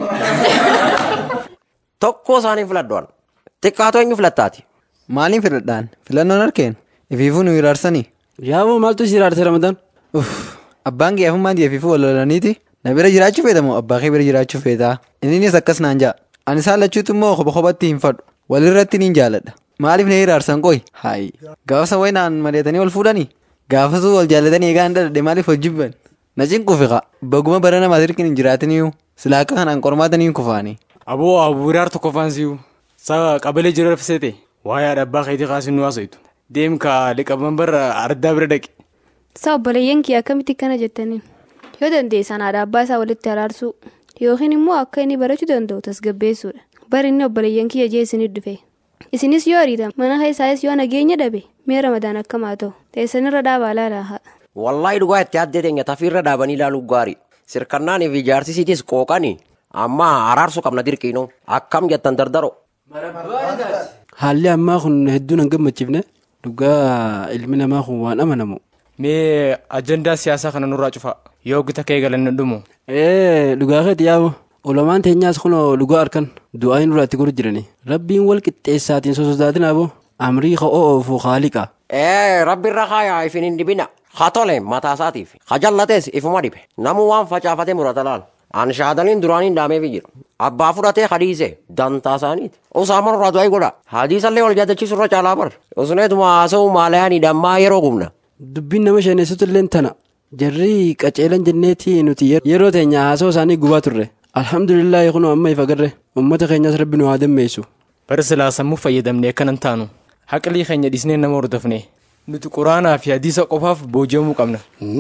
Tokko isaanii filaddoon. Xiqqaatoo eenyu filattaati? Maaliin filadhaan? Filannoon harkeen? Ifiifuu nu hiraarsanii? Yaaboo maaltu si hiraarse Ramadan? Abbaan geeffummaan ifiifuu wal lolaniiti. Na bira jiraachuu feetamoo abbaa kee bira jiraachuu feetaa? Innis akkas naan ja'a. Ani isaan lachuutu immoo kopha kophatti hin fadhu. Walirratti niin jaaladha. Maaliif na hiraarsan qoy? Haayi. Gaafasa wayi naan mari'atanii wal fuudhanii? Gaafasuu wal jaallatanii eegaan dadhadhe maaliif wal jibban? Na cinqufiqa. Baguma bara namaa sirkin hin jiraatiniyyuu. Silaa akka kanaan qormaatanii hin kufaanii. Aboo abuuraar tokko faansiyu. Sa qabalee jiru rafisete. Waa'ee abbaa keetii kaasin nu haasa'u. Deem ka liqaban bara ardaa bira dhaqe. Isa obboleeyyan kiyya akkamitti kana jettaniin? Yoo dandeessan haadha abbaa isaa walitti araarsuu yookiin immoo akka inni barachuu danda'u tasgabbeessuudha. Bari inni obboleeyyan kiyya jee isinit dhufe. Isinis yoo ariitan mana keessaayis yoo nageenya dhabe mee ramadaan akkamaa ta'u teessanirra dhaabaa laalaa haa. Wallaahi dhugaa itti addee teenya tafiirra dhaabanii ilaaluu gaarii. Sirkannaanii fi ijaarsisiitis qooqanii amma araarsuu qabna dirqiinoo akkam jettan dardaro. Haalli ammaa kun hedduu nan gammachiifne dhugaa ilmi namaa kun waan amanamu. Mee ajandaa siyaasaa kana nurraa cufa. Yoo gita kee galanne dhumu. Ee dhugaa keeti yaa'u. Ulamaan teenyaas kun dhugaa harkan du'aa nurraa itti godhu jirani. Rabbiin wal qixxeessaatiin sososaatin aboo amrii ka'oo oofuu haaliqa. Ee rabbi irra kaayaa ifin hin dhibina. Haa tole mataa isaatiif. Haa jallatees ifuma dhibe. Namuu waan facaafatee murata laal. An shaadaliin duraaniin dhaameefi jiru. Abbaa fudhatee hadiise dantaa isaaniiti. Usaaman irraa du'aa godha. Hadiisallee wal jaadachiisu irra caalaa bar. Usneetuma haasa'u maalayaanii dammaa yeroo gumna. Dubbiin nama sheenessatu illee tana. Jarri qaceelan jenneeti nuti yeroo teenya haasa'u isaanii gubaa turre. Alhamdulillah kun amma ifa garre. Uummata keenyas rabbi nu haa dammeessu. Bara silaa sammuu fayyadamnee akkanan taanu. Haqlii keenya dhisnee nama hordofne. Nuti quraanaa fi hadiisa qofaaf booji'amuu qabna.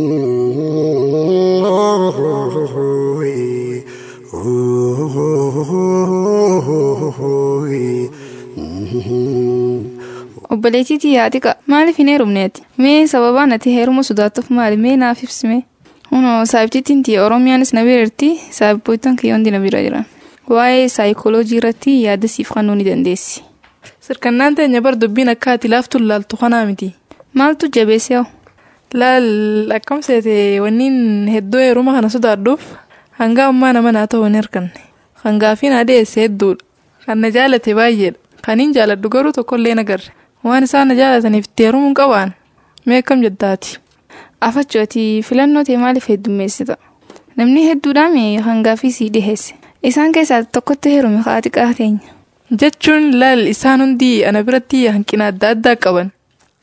Obboleettiitii yaadiqa maaliif hin heerumneeti? Mee sababaan ati heeruma sodaattuuf maali? Mee naaf ibsime? Hunoo saayibtittiin tiyya Oromiyaanis na biratti saayibboottan kiyyoon na bira jiran. Waa'ee saayikooloojii irratti yaada siif kennuu ni dandeessi. Sirkannaan teenya bar dubbiin akka ati laaftu laaltu kanaa miti. Maaltu jabeessee hoo? Laal akkam seete wanniin hedduu heeruma kana sodaadhuuf hanga ammaa nama naa ta'uu hin hirkanne. Kan gaafiin adeesse hedduudha. Kan na jaalate baay'eedha. Kan hin jaaladhu garuu tokkollee nagarre. Waan isaan na jaalataniif itti heerumuu hin qabaan. Mee akkam jettaati? Afachooti filannoo tee maaliif heddummeessita? Namni hedduudhaan kan gaafii sii dhiheesse. Isaan keessaa tokkotti heerume haati qaateenya. Jechuun laal isaan hundi ana biratti hanqina adda addaa qaban.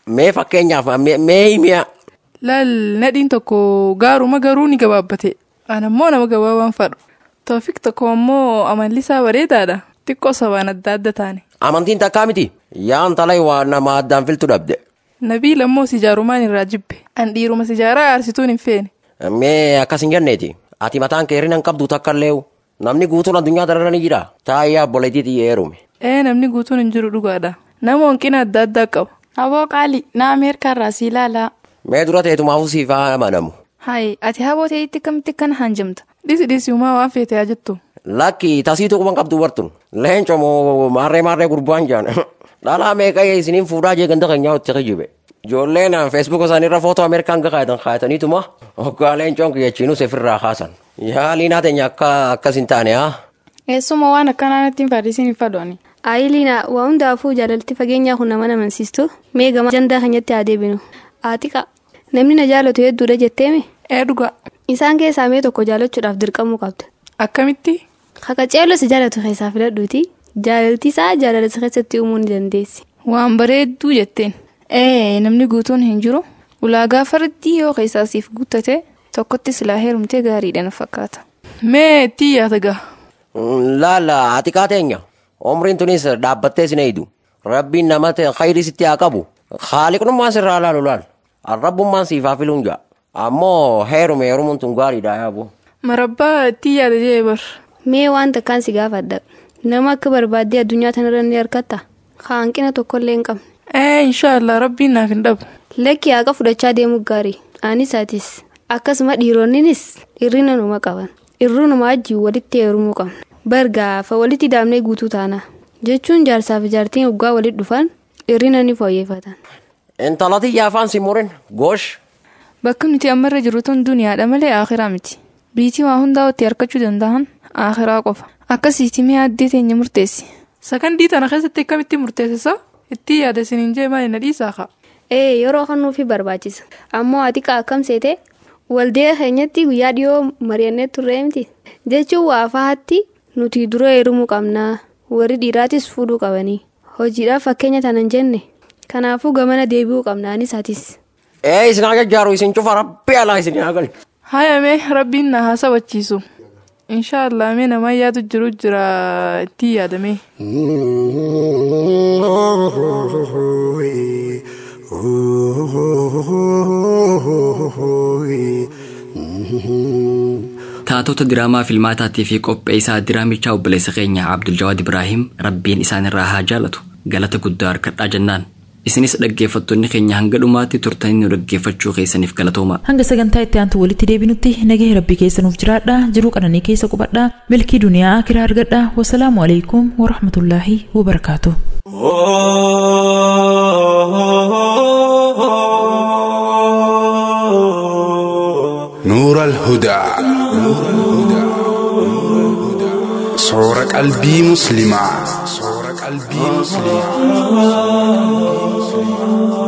Mee fakkeenyaaf mee himiya. Laal nadhiin tokko gaaruma garuu ni gabaabbate. An ammoo nama gabaabaan fadhu. Toofiq tokko ammoo amalli isaa bareedaadha. Xiqqoo sabaan adda adda taane. Amantiin takkaa miti. Yaan talay waa nama addaan filtu dhabde. Nabii lammoo si jaarumaan irraa jibbe. An dhiiruma si jaaraa aarsituun hin feene. Mee akkas hin jenneeti. Ati mataan kee hirrina hin qabdu takka illee namni guutuun addunyaa darara ni jira. Taayyaa obboleettii xiyya heerume. Ee namni guutuun hin jiru dhugaadha. Nama hanqina adda addaa qabu. Aboo qaali na Ameerikaa irraa si ilaalaa. Mee dura teetumaafuu siif haa amanamu. Hayi ati haboo ta'etti akkamitti akkana hanjamta. Dhisi dhisi uumaa waan feete haa jettu. Lakki tasiitu quban qabdu bartun. Leenco moo maarree maarree gurbaan jaan. Dhalaa meeqa isiniin fuudhaa jee ganda keenyaa itti kijibe. Ijoolleen feesbuuk isaaniirra footoo Ameerikaan kaayatan kaayataniituma hoggaa leencoon kiyyachiinuu sefirraa kaasan. Yaaliin hateenya akka akkas hin taane haa. Eessuma waan akkanaa natti hin fadhiisin hin fadhooni. Aayiliina waa hundaafuu jaalalti fageenyaa kun nama amansiistu mee gama jandaa keenyatti haa deebinu. Atiqa namni na jaalatu hedduudha jetteemi. Ee dhugaa. Isaan keessaa mee tokko jaalachuudhaaf dirqamuu qabda. Akkamitti? Kakaceeloo si jaalatu keessaa filadhuuti. Jaalalti isaa jaalala si keessatti uumuu ni dandeessi. Waan bareedduu jetteen. Ee namni guutuun hin jiru. Ulaagaa fardii yoo keessaa siif guuttate tokkotti silaa heerumtee gaariidha na fakkaata. Mee itti yaata gaa. Laala atiqaa teenya. Umriin tunis dhaabbattee sin eeydu. Rabbiin nama khayrii sitti haa qabu. Haaliqnummaan sirraa laalu laal. Arrabbummaan siif haa filuun jaa. Ammoo heerume heerumuun tun gaariidha yaabu. Marabbaa itti yaada jee bar. Mee waan takkaan si gaafadha. Nama akka barbaaddee addunyaa tanarra ni harkatta. Hanqina tokkollee hin qabne. Ee inshaallah rabbiin naaf hin dhabu. Lakki haqa fudhachaa deemuu gaarii. Anis atis. Akkasuma dhiironninis hirrina numa qaban. Irruu numa wajjin walitti heerumuu qabna. Bargaafa walitti daamnee guutuu taana. Jechuun jaarsaaf jaartiin waggaa walitti dhufan hirrina ni fooyyeffatan. Intalati yaafaan si murin goosh. Bakki nuti ammarra jirru tun duniyaadha malee akhiraa miti. Biitii waa hundaa itti harkachuu danda'an akhiraa qofa. Akkasiiti mee addee teenya murteessi. Sakandii tana keessatti akkamitti murteessisa? Itti yaada isiniin jee maali na dhiisaa kaa? Ee yeroo kannuufi barbaachisa. Ammoo ati akkam seete waldee keenyatti guyyaa dhiyoo mari'annee turree miti. Jechuun waa fahatti nuti dura heerumuu qabnaa. Warri dhiiraatis fuudhuu qabanii. Hojiidhaaf fakkeenya tanan jenne. Kanaafuu gamana deebi'uu qabna anis atis. Ee isin haa jajjaaru isin cufa rabbi alaa isin haa galchu. Hayame rabbiin na haa sabachiisu. Inshaallah mee nama yaadu jiru jira itti yaadame. Taatota diraamaa filmaataatii fi qopheessaa diraamichaa obboleessa keenya Abdul Jawaad Ibraahim rabbiin isaanirraa haa jaalatu galata guddaa harkadhaa jennaan. Isinis dhaggeeffattoonni keenya hanga dhumaatti turtanii nu dhaggeeffachuu keessaniif galatooma. Hanga sagantaa itti aantu walitti deebinutti nagahee rabbii keessa nuuf jiraadha jiruu qananii keessa qubadha milkii duniyaa akiraa argadha wasalaamu alaikum warahmatullaahi wabarakaatu. نور الهدى صور قلبي مسلمة صور قلبي مسلمة